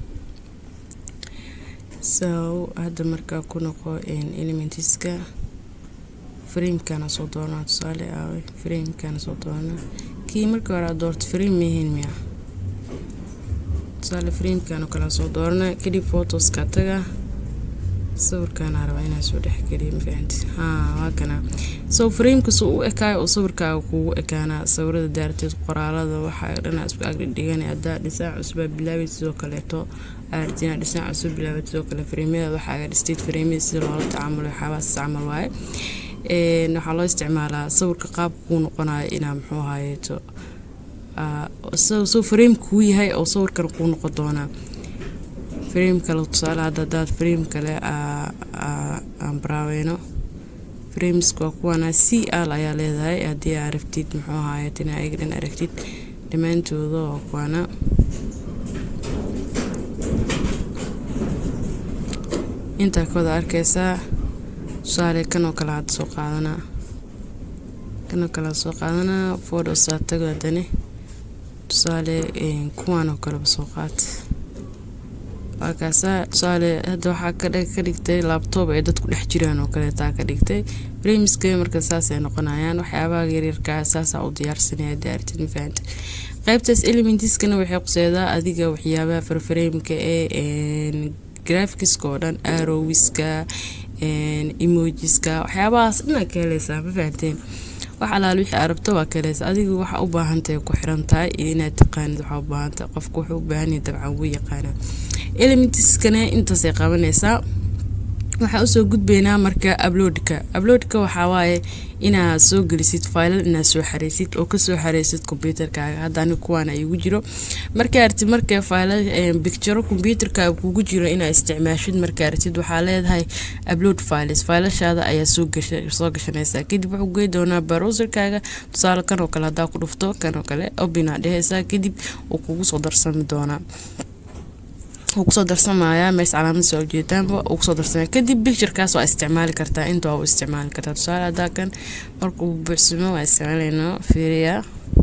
so hadda markaa ku noqo elementiska framekana soo doonaa tusaale aawe framekana soo doonaa kii markii hore aad doorto frame mahayn miya tusaale framekano kale soo doorana kadib photoska taga sawirkaana rabaa inaa soo dhexgeliya mafahanti haa waa kana so framekasu u ekaayo oo sawirkaaga kugu ekaanaa sawirada daarteed qoraalada waxaa dhanaa isku agdhigana haddaa dhisaan cusubaa bilaabay sidoo kaleeto aartina dhisaan cusub bilaabay sidoo kale frameyada waxaaga dhisteed frameyada sida loola tacaamulay waxyaabahaas camal waaye waxaa loo isticmaalaa sawirka qaabka kuu noqonayo inaa muxuu ahaayeeto soo frame kuu yahay oo sawirkan kuu noqon doonaa frame kale tusaale hadda hadaad frame kale aan baraaweyno frameska waa kuwana c al ayaa leedahay haddii aa rabtid muxuu ahaayeet inaa ayaga dhan aragtid dhammaantooda waa kuwana intaa kawada arkeysaa tusaale kanoo kale hadda soo qaadanaa kanoo kale soo qaadanaa photosaa tago haddane tusaale kuwan oo kaleba soo qaata waakaasaa tusaale hadda waxaa ka dhigtay laabtoob ay dadku dhex jiraan oo kaleetaa ka dhigtay bremiska marka saasay noqonayaan waxyaabaha yaryarkaa saasaa u diyaarsanaya daartid mafahanta qaybtaas elementiskana waxay quseedaa adiga waxyaabaha farfareemka ee graphics oo dhan arowiska emojiska waxyaabahaas dhanaa ka heleysaa ma fahanteen wax alaal wixii arabto waa ka heleysaa adiga waxa u baahantahay ku xiran tahay iyo inaad taqaanid waxaa u baahantahay qofka wuxuu u baahan yahay dabcan wuu yaqaanaa elementiskana intaasay qabanaysaa waxaa usoo gudbaynaa marka uploadka uploadka waxaa waaye inaad soo gelisid faylal inaad soo xareysid oo kasoo xareysid kombyuutarkaaga haddani kuwaan ay ugu jiro markaa artid marka faylal bicturo kombyuutarkaaga kugu jiro inaad isticmaashid markaa artid waxaa leedahay upload files faylashaada ayaa soo soo gashanaysaa kadib wuxuu gey doonaa browserkaaga tusaale kan oo kale haddaa ku dhufto kan oo kale obinaa dhehaysaa kadib uu kugu soo darsami doonaa wuu kusoo darsamayaa mees calaamad soo ujeedaanba uu kusoo darsamaya kadib bicturekaas waa isticmaali kartaa inta waa u isticmaali kartaa tusaale haddaa kan markuu buuxsamo waa isticmaalaynaa fiiriya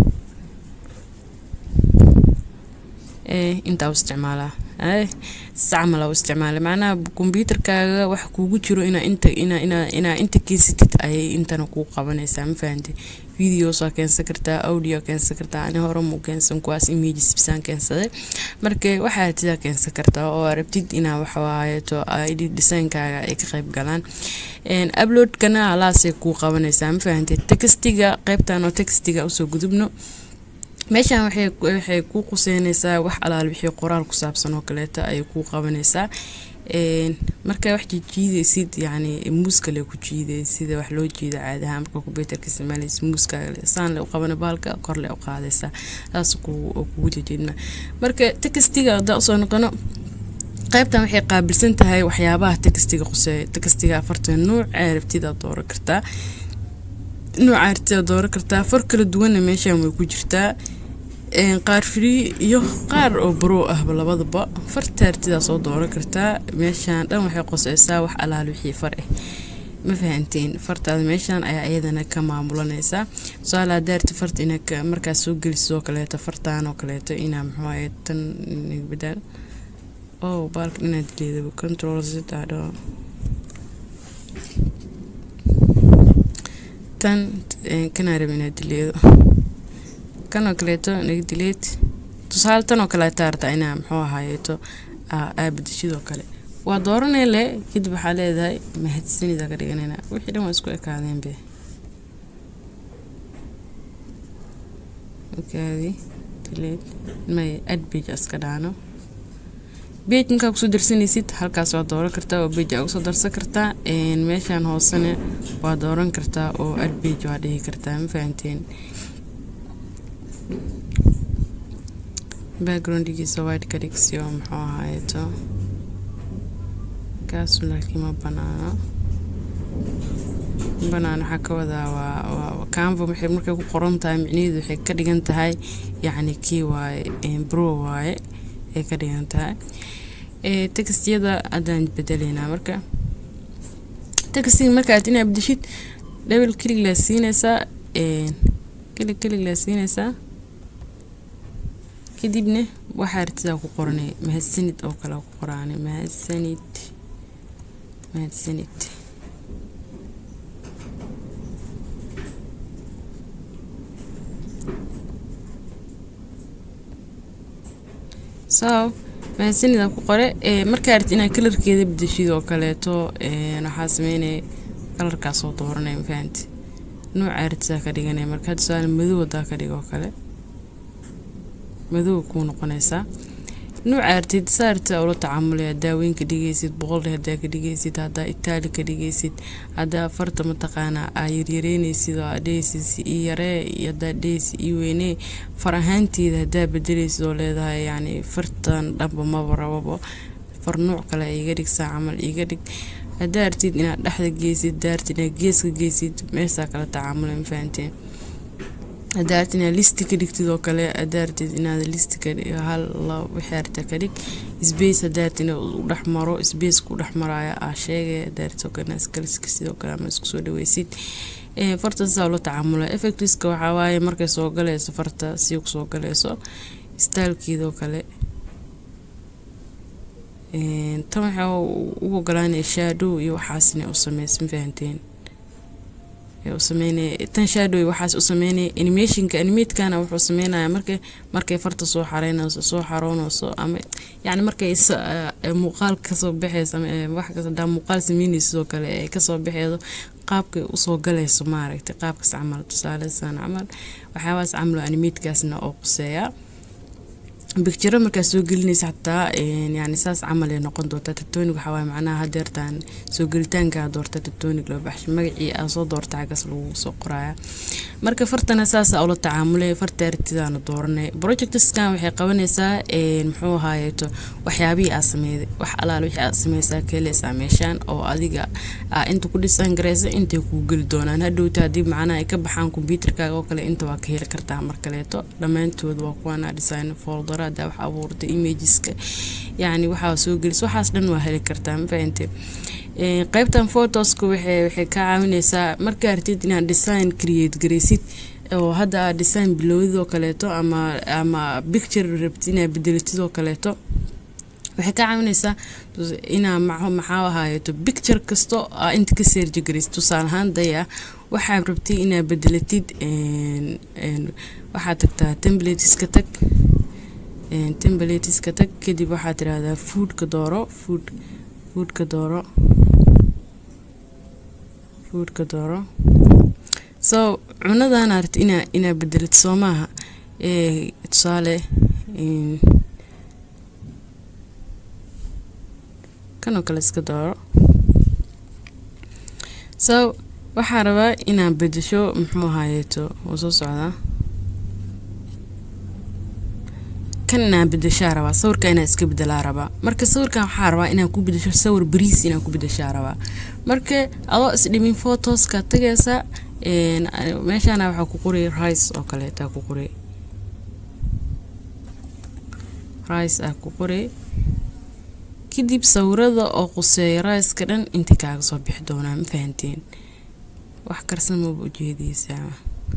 intaa u isticmaalaa sacmal u isticmaala macnaha kombyuutarkaaga wax kuugu jiro inaa inta inaa inaa inaa inta keysatid ayay intana kuu qabanaysaa ma fahanti videos waa keensan kartaa audio keensan kartaa ani hore muu keensan kuwaas images bisaan keensaday marka waxaa tidaa keensan kartaa oo rabtid inaa waxawaayeto id designkaaga ay ka qayb galaan uploadkana halaasay kuu qabanaysaa ma fahanti textiga qaybtan oo textiga usoo gudubno meeshaan waxay kuu quseynaysaa wax alaal wixii qoraal ku saabsan oo kaleeto ayay kuu qabanaysaa markaa wax jiidaysid yani muuskale ku jiiday sida wax loo jiida caadaha marka kombyuutarka isticmaalaysa muuskaaga saan le u qabana baalka korle u qaadaysaa saas kugu jejeedma marka textiga haddaa usoo noqono qaybtan waxay qaabilsan tahay waxyaabaha textiga quseeya textiga afartan nuuc ee rabtida dooran kartaa nuuca artida dooran kartaa far kala duwanna meeshaan way ku jirtaa qaar free iyo qaar oo bro ahba labadaba farta artidaa soo dooran kartaa meeshaan dhan waxay qoseysaa wax alaal wixii far ah ma fahanteen fartaada meeshaan ayaa iyadana ka maamulanaysaa tusaale haddaa arti farta ina markaas soo gelisid oo kaleeto fartaan oo kaleeto inaa muxuu tan badaal oh baalka inaad dileedaba control zidadho tan kanaa raba inaad dileedo kanoo kaleeto naga dileed tusaale tan oo kaleeta artaa inaa muxuu ahaayeeto aabadashidoo kale waa dooranay le kadib waxaa leedahay mahadsanida ka dhiganayna wixii dhan waa isku ekaadeen be okaadi dileed may adbage iska dhaano bej markaa kusoo darsanaysid halkaas waa dooran kartaa oo bej aa kusoo darsan kartaa meeshaan hoosena waa dooran kartaa oo adbage waa dhihi kartaa ma fahanteen backgroundigiisa white ka dhigsiyo muxuu ahaayeto kaasu laakiin ma banaano banaan waxaa ka wadaa waa canva waxay markay ku qoran tahay micnaheedu waxay ka dhigan tahay yacni kii waaye bro waaye ay ka dhigan tahay textyada haddaan bedelaynaa marka textiga markaad inaad bedeshid double click laa siinaysaa click click laa siinaysaa kadibna waxaa artidaa ku qoranay mahadsanid oo kale ku qoraanay mahadsanid mahadsanid so mahadsanida ku qore markaa arti inaad kalarkeeda bedeshid oo kaleeto waxaa sameynaya kalarkaasoo dooranay mafahanti nuuca artidaa ka dhiganaya marka tusaale madow hadaa ka dhigo kale madow kuu noqonaysaa nuuca artid saa artida ula tacaamulaya hadaa weyn ka dhigaysid boqolli hadaa ka dhigaysid hadaa itaali ka dhigaysid hadaa farta mataqaanaa aa yaryareynaysid oo aa dhehaysid si ii yaree iyo hadaa dhehaysid ii weynee far ahaanteeda hadaa bedelaysid oo leedahay yacni fartan dhanba maba rababo far nuuc kale iga dhig saa camal iga dhig hadaa artid inaad dhexda geysid hadaa artid inaad geeska geysid meeshaa kala tacaamulay ma fahanteen hadaa artid inaad listi ka dhigtid oo kale hadaa artid inaad listi ka hal wixii arta ka dhig space hadaa artid inaad u dhex maro space ku dhex maraya aa sheegay hadaa artid oo kale iskaliska sidoo kale ama isku soo dhaweysid farta sidaa ula tacaamula effectiska waxaa waaye markay soo galayso farta si kusoo galayso staalkeedoo kale tan waxaa u ogolaanaya shadow iyo waxaas inay u sameysa ma fahanteen u sameynaya tan shadow waxaas u sameynaya animationka animatekana wuxuu sameynaya markay markay farta soo xareynayso soo xaroonayso ama yacni markay muuqaal kasoo baxeyso ama wax kasta hadaa muuqaal sameynayso oo kale ee kasoo baxeedo qaabkay usoo galayso maaragtay qaabkaas camal tusaalesan camal waxyaabahaas camal animatekaasna oo quseeya bictiro markaa soo gelinaysa xataa yani saas camal ay noqon doontaa tatonig waxaa waaye macnaha hadeertaan soo gelitaankaa doorta tatonig loo baxsho magacii aa soo doorta xaggaas lagu soo qoraya marka fartana saasa ula tacaamulay farta aragtidaana dooranay projectskan waxay qabanaysaa muxuu ahaayeeto waxyaabihii aa sameeyday wax alaal wixii aad sameysaa keeleysaa meeshaan oo adiga aa inta ku dhisan gareysa intay kuu geli doonaan hadhowta haddii macnaha ay ka baxaan kombyuutarkaaga oo kale inta waa ka heli kartaa mar kaleeto dhammaantood waa kuwana design folder haddaa wax abuurta imageska yacni waxaa soo gelis waxaas dhan waa heli kartaa ma fahante qaybtan photoska waxay waxay kaa caawineysaa markaa artid inaad design create gareysid oo hadda aad design bilowdoo kaleeto ama ama picture rabtid inaad bedelatid oo kaleeto waxay ka caawineysaa inaa maxaa ahaayeeto picture kasto aa inta ka seerji gareysid tusaale ahaan daya waxaad rabtay inaad bedelatid waxaad tagtaa templateska tag templateska tag kadib waxaad tirahdaa foodka dooro food foodka dooro foodka dooro so cunadan aragti inaa inaa bedelid soo maaha tusaale kanoo kale iska dooro so waxaa rabaa inaa bedesho muxuu ahaayeeto wuu soo socdaa kan inaa bedeshaa rabaa sawirka inaa iska bedelaa rabaa marka sawirkan waxaa rabaa inaa ku bedesho sawir bariis inaa ku bedeshaa rabaa marka adoo isdhimin photoska tagaysa meeshana waxaa ku qoray rice oo kaleeta ku qoray rice ah ku qoray kadib sawirada oo quseeya riceka dhan intay kaaga soo bixi doonaa ma fahanteen wax karsan maba ujeediyeysaa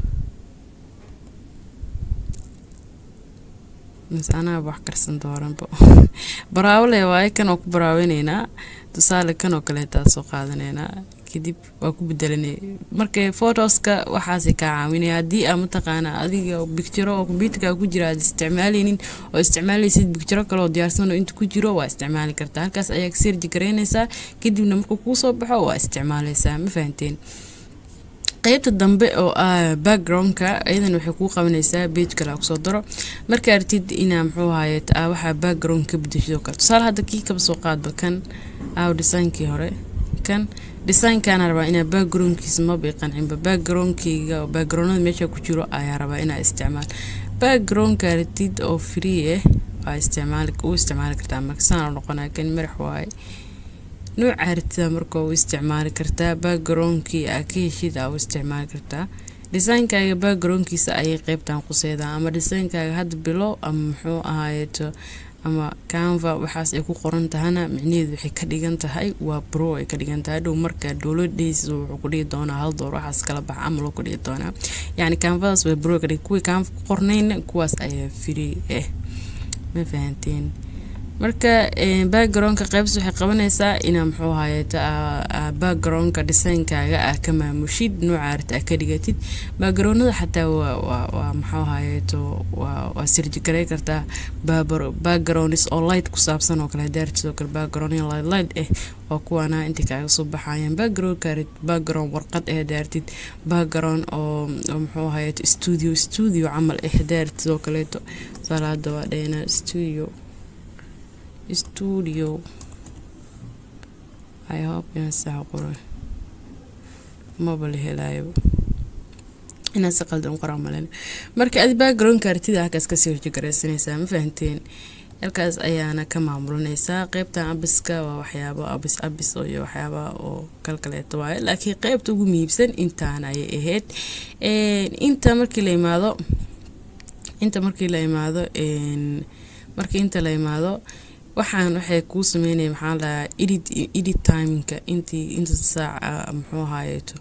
mise anaaba wax karsan dooranba baraawole waaye kanoo ku baraawineynaa tusaale kanoo kaleetaa soo qaadaneynaa kadib waa ku bedelanay marka photoska waxaasay kaa caawinaya haddii aa mataqaanaa adiga bictiro oo kombyuutarka ku jira aad isticmaaleynin oo isticmaaleysid bictiro kaleoo diyaarsan oo inta ku jiro waa isticmaali kartaa halkaas ayaa ka seerji garaynaysaa kadibna markuu kuu soo baxo waa isticmaaleysaa ma fahanteen qeybta dambe oo ah backgroundka iyadan waxay kuu qabanaysaa bage kale kusoo daro marka artid inaa muxuu ahaye waxaa background ka bedeshid oo kale tusaale hadda kii kaba soo qaadba kan aaw designkii hore kan designkaana rabaa inaa backgroundkiisa maba i qancinba backgroundkeyga oo backgroundada meesha ku jiro ayaa rabaa inaa isticmaal backgroundka artid oo free ah waa isticmaali u isticmaali kartaa marka saan noqonaya kan madax waaye nooca artida marka u isticmaali kartaa backgroundkii aa ka heshid aa u isticmaali kartaa designkaaga backgroundkiisa ayay qeybtan quseedaan ama designkaaga hadda bilow ama muxuu ahaayeeto ama canva waxaas ay ku qoran tahana micnaheedu waxay ka dhigan tahay waa bro ay ka dhigan tahay dhow marka dowladays wuxuu ku dhigi doonaa hal door waxaas kala bax camal ku dhigi doonaa yacni canvadaas waa bro ka dhig kuwii canva ku qornayna kuwaas ayaa free ah ma fahanteen marka backgroundka qeybs waxay qabanaysaa inaa muxuu ahayeeto backgroundka designkaaga ah ka maamushid nooca arta ah ka dhigatid backgroundada xataa waa muxuu ahayeeto waa sirjigaray kartaa backgrounds oo light ku saabsan oo kale hadaarti sidoo kale background light light ah waa kuwaana intay kaaga soo baxayaan backgroundka background warqad ah hadaartid background oo muxuu ahayeeto studio studio camal ah hadaarti sidoo kaleeto salaada waa dhahena studio studio i hope inaan sax qoro maba la helaayo inaan si qaldan qoraa malen marka adi backgroundka artida halkaas kasii horjigaraysanaysaa ma fahanteen halkaas ayaana ka maamulanaysaa qeybtan abiska waa waxyaabo abis abis iyo waxyaaba oo kalkaleeto waaye laakiin qeybta ugu muhiibsan intaan ayay ahayd inta markii la imaado inta markii la imaado markii inta la imaado waxaan waxay kuu sameynaya maxaa lahaa edit edit timeka intii inta saaca muxuu ahaayeeto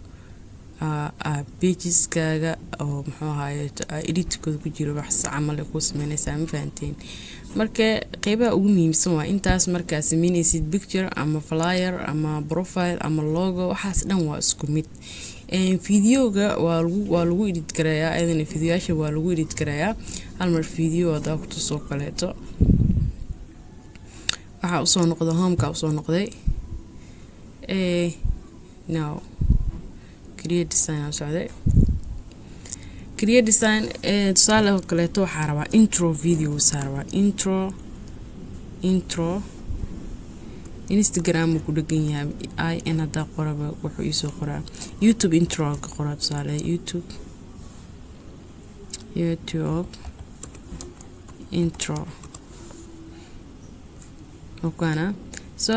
pageskaga oo muxuu ahaayeeto editkooda ku jiro wax camal ay kuu sameynaysaa ma fahanteen marka qeybaha ugu muhiimsan waa intaas markaa sameynaysid picture ama flyer ama profile ama logo waxaas dhan waa isku mid videoga waa lagu waa lagu edit garayaa ayadana videoyaasha waa lagu edit garayaa hal mar video hadaa ku tusoo kaleeto waxaa usoo noqda homeka usoo noqday no create design aan socday create design tusaale oo kaleeto waxaa rabaa intro video saa rabaa intro intro instagram ku dhegan yahay in hadaa qoraba wuxuu iisoo qoraa youtube intro ka qoraa tusaale youtube youtube intro okana so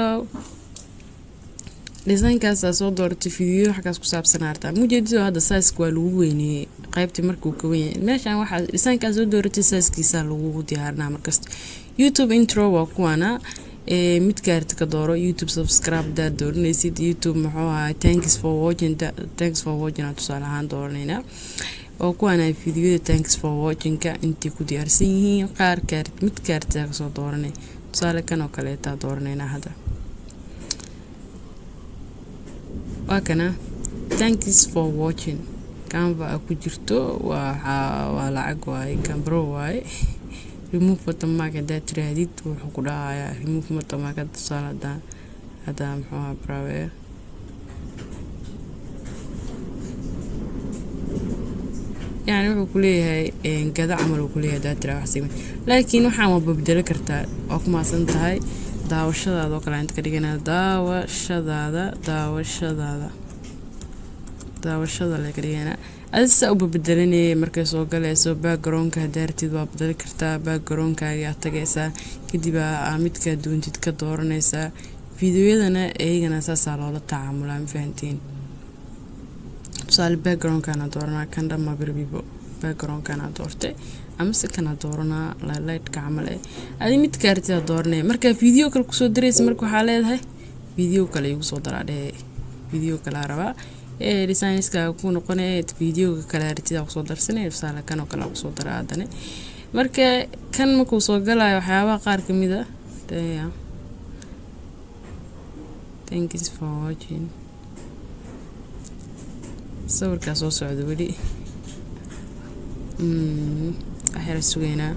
designkaasa soo dooratay video xaggaas ku saabsan artaa mujeedido hadda saiska waa lagu weyneeyey qaybtii markuu ka wenyahay meeshaan waxaa designkaa soo dooratay saiskiisa lagu diyaarinaa markasta youtube intro waa kuwana mid gaarta ka dooro youtube subscribe hadaad dooranaysid youtube muxuu ahaa thanks for watching thanks for watching aan tusaale ahaan dooraneynaa oo kuwaana videoyada thanks for watchingka intay ku diyaarsan yihiin qaar gaar mid gaartaa kasoo dooranay tusaale kan oo kaleetaa dooraneynaa hadda waa kana thanks for watching canva a ku jirto waa lacag waaye cambro waaye remove watermark hadaa tirahdid wuxuu ku dhahayaa remove watermark hadda tusaale hadaa hadaa muxuu ahaa brawer yani wuxuu kuleeyahay gada camal uu kuleeyahay hadaa tiraa wax sigma laakiin waxaan waa babdelo kartaa waa ku maasan tahay daawashadaada oo kale inta ka dhiganaa daawashadaada daawashadaada daawashada le ka dhiganaa adi saa u babedelanayay markay soo galayso backgroundka hadaartid waa bedeli kartaa backgroundkaaga aad tagaysaa kadib aa midkaa doontid ka dooranaysaa videoyadana iyagana saasaa loola tacaamulaa ma fahantiin tusaale backgroundkana dooranaa kan dhamma birbibo backgroundkana doortay amase kana dooranaa lightka camal eh adi midka artida dooranaya markaa video kale kusoo daraysa marka waxaa leedahay video kale igu soo daraa dhee video kalaa rabaa ee designska ku noqonaya videoga kale artida kusoo darsanaya tusaale kan oo kale kusoo daraa haddana marka kan markuu soo galayo waxyaabaha qaar kamid a thanks for watching sawirkaa soo socda weli waxyara sugeynaa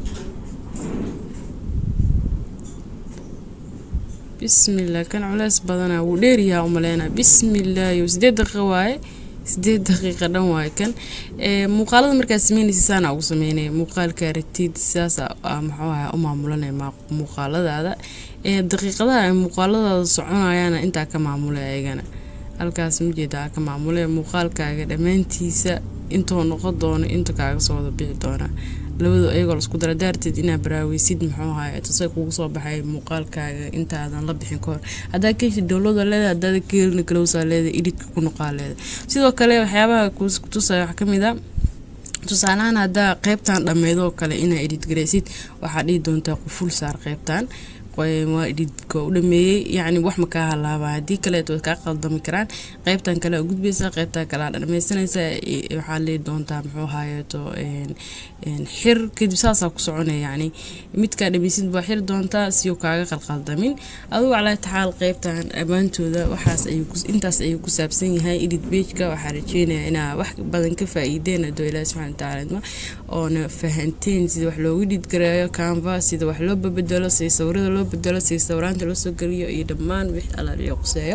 bismillah kan culeys badanaa wuu dheeryahaa umaleynaa bismillaahi sideed daqiiqa waaye sideed daqiiqa dhan waaye kan muuqaalada markaa sameynaysa saana ugu sameynaya muuqaalka aragtid sidaas muxuu ahaa u maamulanaya muuqaaladaada daqiiqadaha ay muuqaaladaada soconayaana intaa ka maamulay ayagana halkaas majeeda ka maamule muuqaalkaaga dhammaantiisa intuu noqon doono inta kaaga soo wada bixi doona labadu ayagoo lasku dara daarteed inaa baraaweysid muxuu ahaay tase kugu soo baxay muuqaalkaaga intaadan la bixin kahor haddaa keshi dowlada leeda hadaada keelina galowsaa leeda edhitka ku noqaa leeda sidoo kale waxyaabaha kutusaya wax kamid a tusaalahaan haddaa qeybtan dhammeydoo kale inaa edhit garaysid waxaa dhihi doontaa quful saar qeybtan waa edhidka u dhameeyey yacni wax ma kaa halaaba haddii kaleeto way kaa qaldami karaan qeybtan kale a gudbaysaa qeybtan kale a dhameysanaysaa waxaa leey doontaa muxuu haayeeto xir kadib saasaa ku soconaya yacni midkaa dhameysid baa xir doontaa siyo kaaga qalqaldamin adugu calaa taxaal qeybtan dhammaantooda waxaas intaas ayuu ku saabsan yahay edit bageka waxaa rajeynaya inaa wax badan ka faa-iideen adoo ilaahi subxana watacaala oona fahanteen sida wax loogu dhidgareeyo canva sida wax loo babedelo sida sawirada loo bedelo sida sawiraanta loo soo geliyo iyo dhammaan wix alaaliyo quseeyo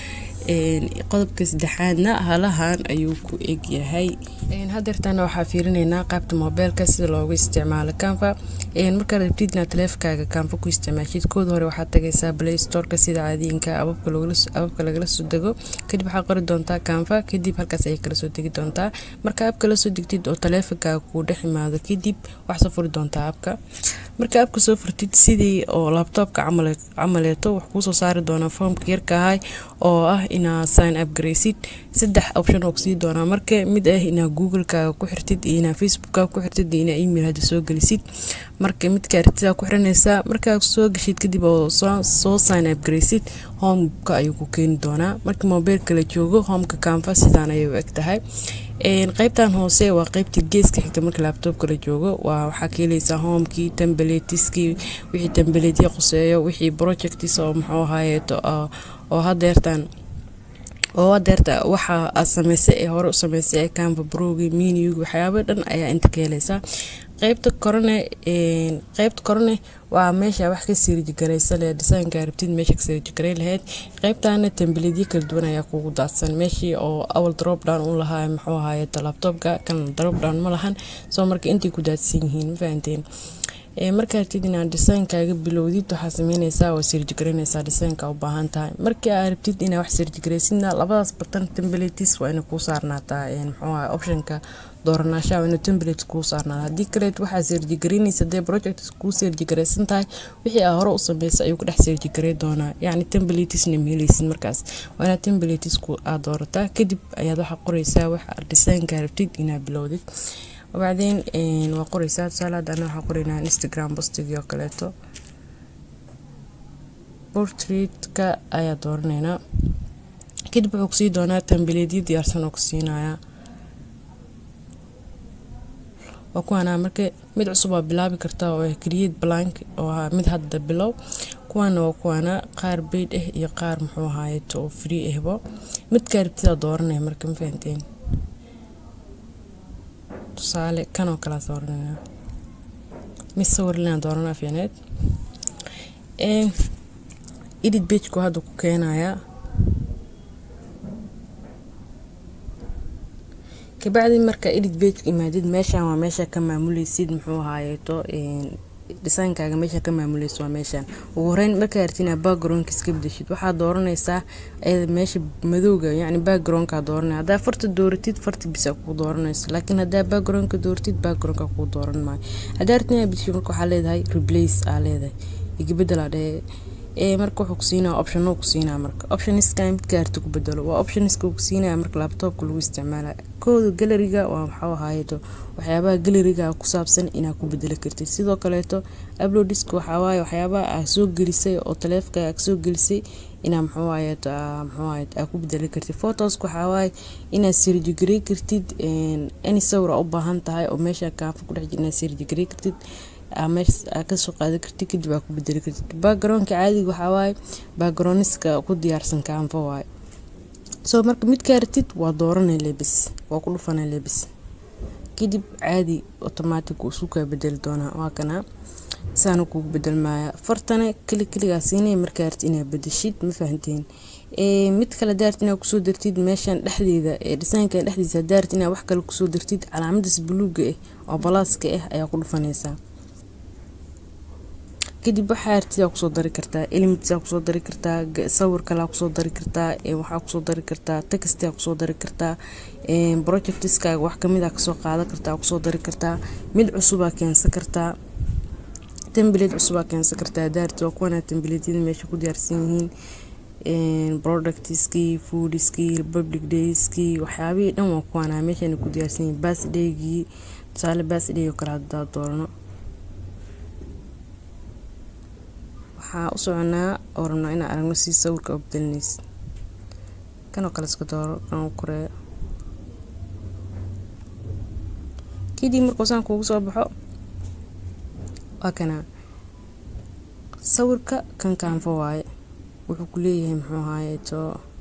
qodobka saddexaadna halahan ayuu ku egyahay hadeertana waxaa fiirineynaa qaabta moobeelka sida loogu isticmaalo canva markaa rabtid inaad taleefankaaga canva ku isticmaashid kooda hore waxaad tagaysaa play storeka sida caadiinka ababka lagala soo dego kadib waxaa qori doontaa canva kadib halkaas ayay kala soo degi doontaa marka abka la soo degtid oo taleefankaaga kuu dhex imaado kadib waxaa soo furi doontaa abka marka abka soo furtid sidii oo labtoobka camaleeto wax kuusoo saari doonaa foomka yarka ahay oo ah inaa sign up garaysid saddex option oo kusii doonaa marka mid ah inaa googlekaaga ku xirtid iyo inaa facebookkaaga ku xirtid iyo inaa email hadda soo gelisid marka midka artidaa ku xiranaysaa markaa soo gashid kadib oo soo sign up garaysid homeka ayuu ku keeni doonaa marka mobeilka la joogo homeka canva sidaan ayay u eg tahay qeybtan hoose waa qeybtii geeska xigta marka laabtoobka la joogo waa waxaa ka heleysaa homekii tembeletiskii wixii tembeletya quseeyo wixii projectis oo muxuu ahaayeeto oo hadeertan oo deerta waxa aad sameysay ee hore u sameysay ee canva brogi miniug waxyaaba dhan ayaa inta ka helaysaa qeybta korone qeybta korone waa meesha wax ka sirjigaraysa leh desaynka rabtid meesha ka sirjigaray lahayd qeybtana tembileedyo kala duwan ayaa kugu daadsan meeshii oo awal drop down u lahaa muxuu ahaaye laptopka kan drop down ma lahan soo marka intay ku daadsan yihiin ma fahanteen markaa rabtid inaad designkaaga bilowdid waxaa sameyneysaa waa sirjigarayneysaa desaynka u baahan tahay markii aad rabtid inaad wax sirjigaraysidna labadaas batan templates waa inay kuu saarnaataa muxuu ahay optionka dooranaashaha waa inuu template kuu saarnaada haddii kaleet waxaa sirjigaraynaysa dee project kuu sirjigaraysan tahay wixii aad hore u sameysay ayuu ku dhex sirjigaray doonaa yacni templatesna ma helaysid markaas waa inaad templatesku aad doorataa kadib ayaad waxaa qoreysaa wax desaynkaa rabtid inaad bilowdid wabacdeen waa qoreysaa tusaale hadda ana waxaa qoreynaa instagram postigii oo kaleeto portraitka ayaa dooraneynaa kadib wuxuu kusii doonaa tambileedyo diyaarsan oo ku siinayaa waa kuwaana marka mid cusub waa bilaabi kartaa oo ah create blank oo ah mid hadda bilow kuwaana waa kuwaana qaar bayd ah iyo qaar muxuu ahaayeto oo free ahbo midkaa rabtidaa dooranaya marka ma fahanteen tusaale kanoo kalea dooranaya mid sawirlinaa dooranaa fiineed edit bagku hadda ku keenayaa kabacdi marka edit bageka imaadid meeshaan waa meesha ka maamuleysid muxuu ahaayeeto dhisaankaaga meesha ka maamuleysa waa meeshaan ugu horeyn markaa artina backgroundka iska bedeshid waxaa dooranaysaa meesha madowga yacni backgroundka dooranaya haddaa farta dooratid farta bisa kuu dooranayso laakiin haddaa backgroundka dooratid backgroundka kuu dooran maayo haddaa artina bedeshid marka waxaa leedahay replace aa leedahay igabedela dhee ee marka wuxuu kusiinaa optiono kusiinaa marka optioniska midka arti ku bedelo waa optioniska uu kusiinaya marka laptopka lagu isticmaala kooda galeriga waa maxuu ahaayeto waxyaabaha galeriga ku saabsan inaad ku bedeli kartid sidoo kaleeto uploadiska waxawaaye waxyaabaha aa soo gelisay oo taleefka aa soo gelisay inaa muxuu ahaayeto muxuu ahaayeto aa ku bedeli kartid photoska waxawaaye inaad sirjigarey kartid any sawir aa u baahan tahay oo meesha kaafa ku dhex jira inaad sirjigarey kartid meesha kasoo qaadan kartid kadib aa ku bedeli kartid backgroundka caadiga waxawaaye backgroundska ku diyaarsan kaanfa waaye soo marka midkaa ratid waa dooranay lebis waa ku dhufanay lebis kadib caadi automatic uu isu kaa bedeli doonaa waa kana saana kugu bedelmaaya fartana keli keligaa siinaya markaa ratid inaad bedeshid ma fahanteen mid kale daarti inaad kusoo dartid meeshan dhexdeeda ee dhisaankan dhexdiisa daarti inaad wax kale kusoo dartid calaamadaas buluuga ah oo balaaska ah ayaa ku dhufanaysaa kadib waxaa artidaa kusoo dari kartaa elements kusoo dari kartaa sawir kalea kusoo dari kartaa waxaa kusoo dari kartaa textia kusoo dari kartaa projectiskaaga wax kamid a kasoo qaadan kartaa kusoo dari kartaa mid cusubaa keensan kartaa temblate cusubaa keensan kartaa daarti waa kuwana temblatyada meesha ku diyaarsan yihiin productiskii foodiskii republic dayskii waxyaabihii dhan waa kuwaana meeshana ku diyaarsan yihiin basdaygii tusaale basday oo kale hadaa doorano waxaa u soconaa oo rabnaa inaan aragno si sawirka u bedelinaysa kanoo kale iska dooro kan koree kadib markuu saan kuugu soo baxo waa kana sawirka kan kaanfo waaye wuxuu ku leeyahay muxuu ahaayeeto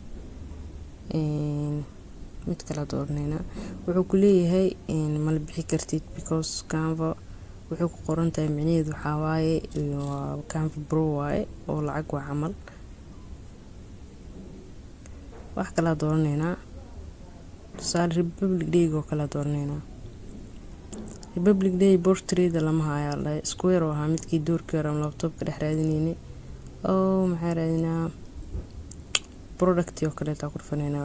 mid kala dooranayna wuxuu ku leeyahay mala bixi kartid because kaanfo wuxuu ku qoran tahay micnaheedu waxaa waaye waa canva bro waaye oo lacag waa camal wax kalaa dooranaynaa tusaale republic dayg oo kalaa dooranaynaa republic day bortrada lama hayaa dhahay square oo ahaa midkii doorkii hore ama labtoobka dhex raadinaynay oo maxaa raadinaa product oo kaleetaa ku dhufanaynaa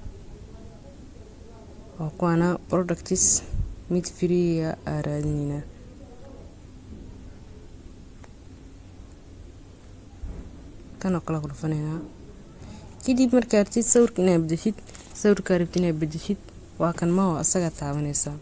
waa kuwaana productis mid freeya aa raadinaynaa kanoo kale ku dhufanaynaa kadib markaa rabtid sawirka inaad bedeshid sawirkaa rabtid inaad bedeshid waa kan maho asagaa taabanaysaa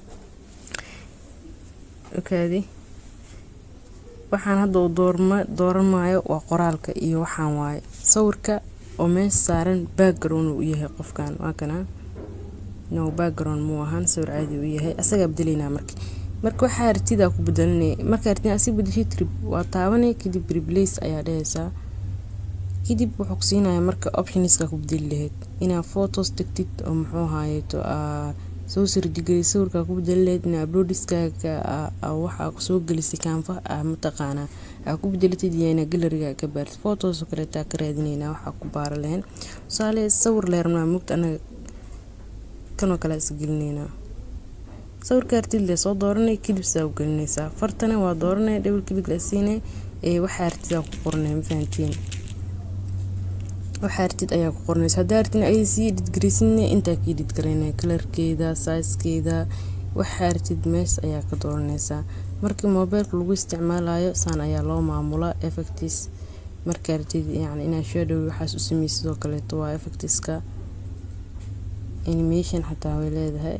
okaadi waxaan hadda uu doorma dooran maayo waa qoraalka iyo waxaan waaye sawirka oo meesha saaran background uu yahay qofkan waa kana no background muu ahaan sawir caadi uu yahay asagaa bedelaynaa marka marka waxaa ratidaa ku bedelinaya markaa rtid asi bedeshid waa taabanay kadib replace ayaa dhehaysaa kadib wuxuu ku siinayaa marka optioniska ku bedeli lahayd inaa photos tagtid oo muxuu ahaayeto soo sirdigeli sawirkaa ku bedelileed in uploadiskaaga waxaa soo gelisay kaanfa mataqaanaa aa ku bedelatid iyo inaa galeriga ka baartid photos oo kaleetaa ka raadineynaa waxaa ku baara lahayn tusaale sawir leermaa mugta anaga kanoo kale is gelineynaa sawirka artid le soo dooranay kilibsaa u gelinaysaa fartana waa dooranay dhowr kilib la siinay ee waxaa artidaa ku qornay ma fahantiin waxaa artid ayaa ku qornaysa haddaa artin ay sii dhidgaraysinna intaa kii dhidgaraynaya kalarkeeda saiskeeda waxaa artid mees ayaa ka dooranaysaa markii moobeelka lagu isticmaalayo saan ayaa loo maamulaa effectis marka artid yani inaa shadow waxaas u sameysa sidoo kaleeto waa effectiska animation xataa way leedahay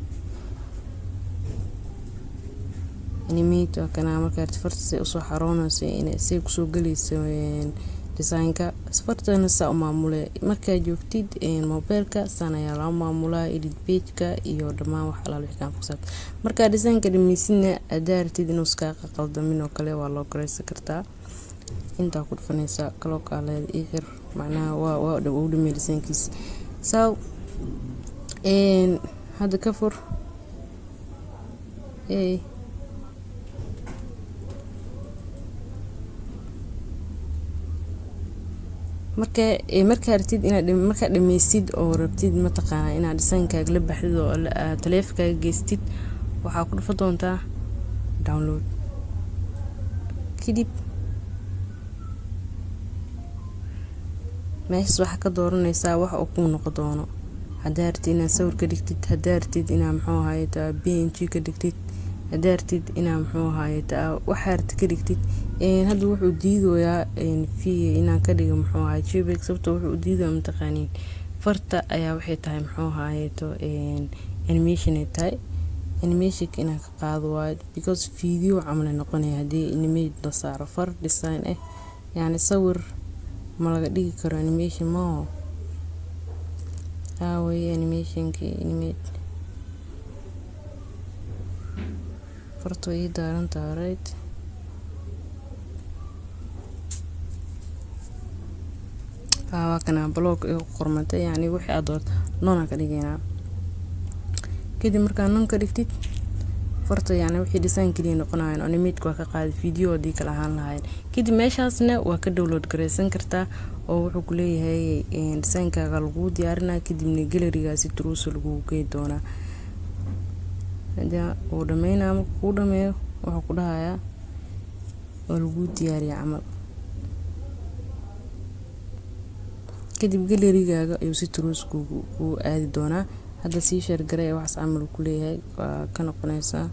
animate waa kanaa marka artid farta say usoo xaroonayso say kusoo galayso designka fartana saa u maamule markaa joogtid moobeelka saan ayaa loo maamulaa edit pageka iyo dhammaan wax alaal wixii kaan fuqsaad markaa designka dhameysidna hadaa artid inuu iskaa qaldamin oo kale waa loo garaysan kartaa intaa ku dhufanaysaa kaloo kaaleeda ii xir macnaha waa waa u dhamey designkiisa saa hadda ka fur marka markaa artid inaad markaa dhameysid oo rabtid mataqaana inaad dhisaankaaga la baxdid oo taleefonkaaga geystid waxaa ku dhufa doontaa download kadib meeshaas waxaa ka dooranaysaa wax uu kuu noqon doono haddaa artid inaad sawir ka dhigtid haddaa artid inaa muxuu ahaaye b n g ka dhigtid haddaa artid inaa muxuu ahaaye waxaa arti ka dhigtid hadda wuxuu diidoyaa v inaan ka dhiga muxuu ahaay jbeg sababto wuxuu diidaya mataqaaniin farta ayaa waxay tahay muxuu ahaayeto animation ay tahay animationka inaan ka qaado waayo because video camal ay noqonaya haddii animate la saaro far design ah yacni sawir ma laga dhigi karo animation maho aaway animationki animate farta way ii daarantaha right waa kana blog igu qormatay yani wixii aad doorto noonaan ka dhigaynaa kadib markaa noon ka dhigtid farta yani wixii design keliya noqonayan animateku waa ka qaaday video haddii kala ahaan lahaayeen kadib meeshaasna waa ka download garaysan kartaa oo wuxuu ku leeyahay designkaaga laguu diyaarinaa kadibna galerigaasi truusa lagugu gey doonaa hadaa uu dhameynaa marka kuu dhameeyo wuxuu ku dhahayaa waa laguu diyaariya camal kadib galerigaaga ayuu si truus kuu aadi doonaa hadda sii sheergaray ee waxaas camal ku leeyahay waa ka noqonaysaa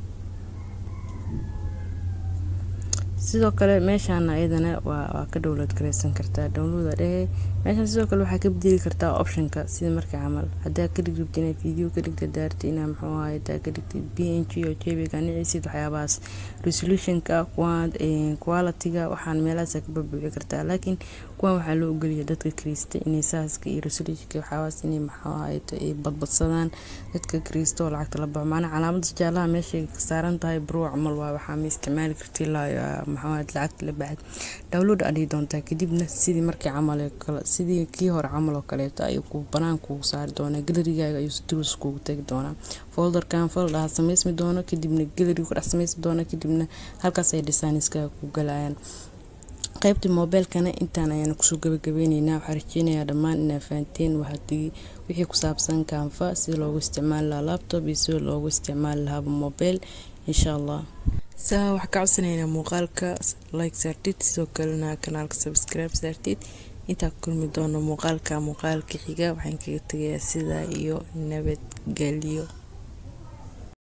sidoo kale meeshaana iyadana waa ka download garaysan kartaa downloada dhehe meeshaan sidoo kale waxaa ka bedeli kartaa optionka sida marka camal hadaa ka dhigribta inaad video ka dhigta daarta inaa muxuu ahaay taa ka dhigtid b n g oo jbga nicisid waxyaabahaas resolutionka quality-ga waxaan meelahaas ka babuuci kartaa laakiin kuwan waxaa loo ogoliya dadka kriista inay saaska iyo resolutionka waxyaabahaas inay muxuu ahaay ay badbadsadaan dadka kriista oo lacagta la baxo macnaa calaamada jaalaha meeshay ka saaran tahay bro camal waa waxaa ma isticmaali karti ilaa maxamed lacagta la baxad download adhigi doontaa kadibna sidii markii camal sidii kii hore camal oo kaleeto ayuu ku banaan kugu saari doonaa galerigaaga ayuu si truus kugu tagi doonaa folderkan foldhaha samaysmi doono kadibna galeriga ku dhex samaysmi doono kadibna halkaas ay designiskaaga ku galayaan qaybta moobeelkana intaan ayaana kusoo gabagabeyneynaa waxaa rajeynayaa dhammaan inaa fahanteen waxaadigi wixii ku saabsan kaanfa sida loogu isticmaali lahaa laptop iyo sida loogu isticmaali lahaaba mobile insha allah saa waxaa ka codsanaynaa muuqaalka like saartid sidoo kalena kanaalka subscribe saartid intaa ku kulmi doono muuqaalka muuqaalka xiga waxaan kaga tegayaa sidaa iyo nabadgelyo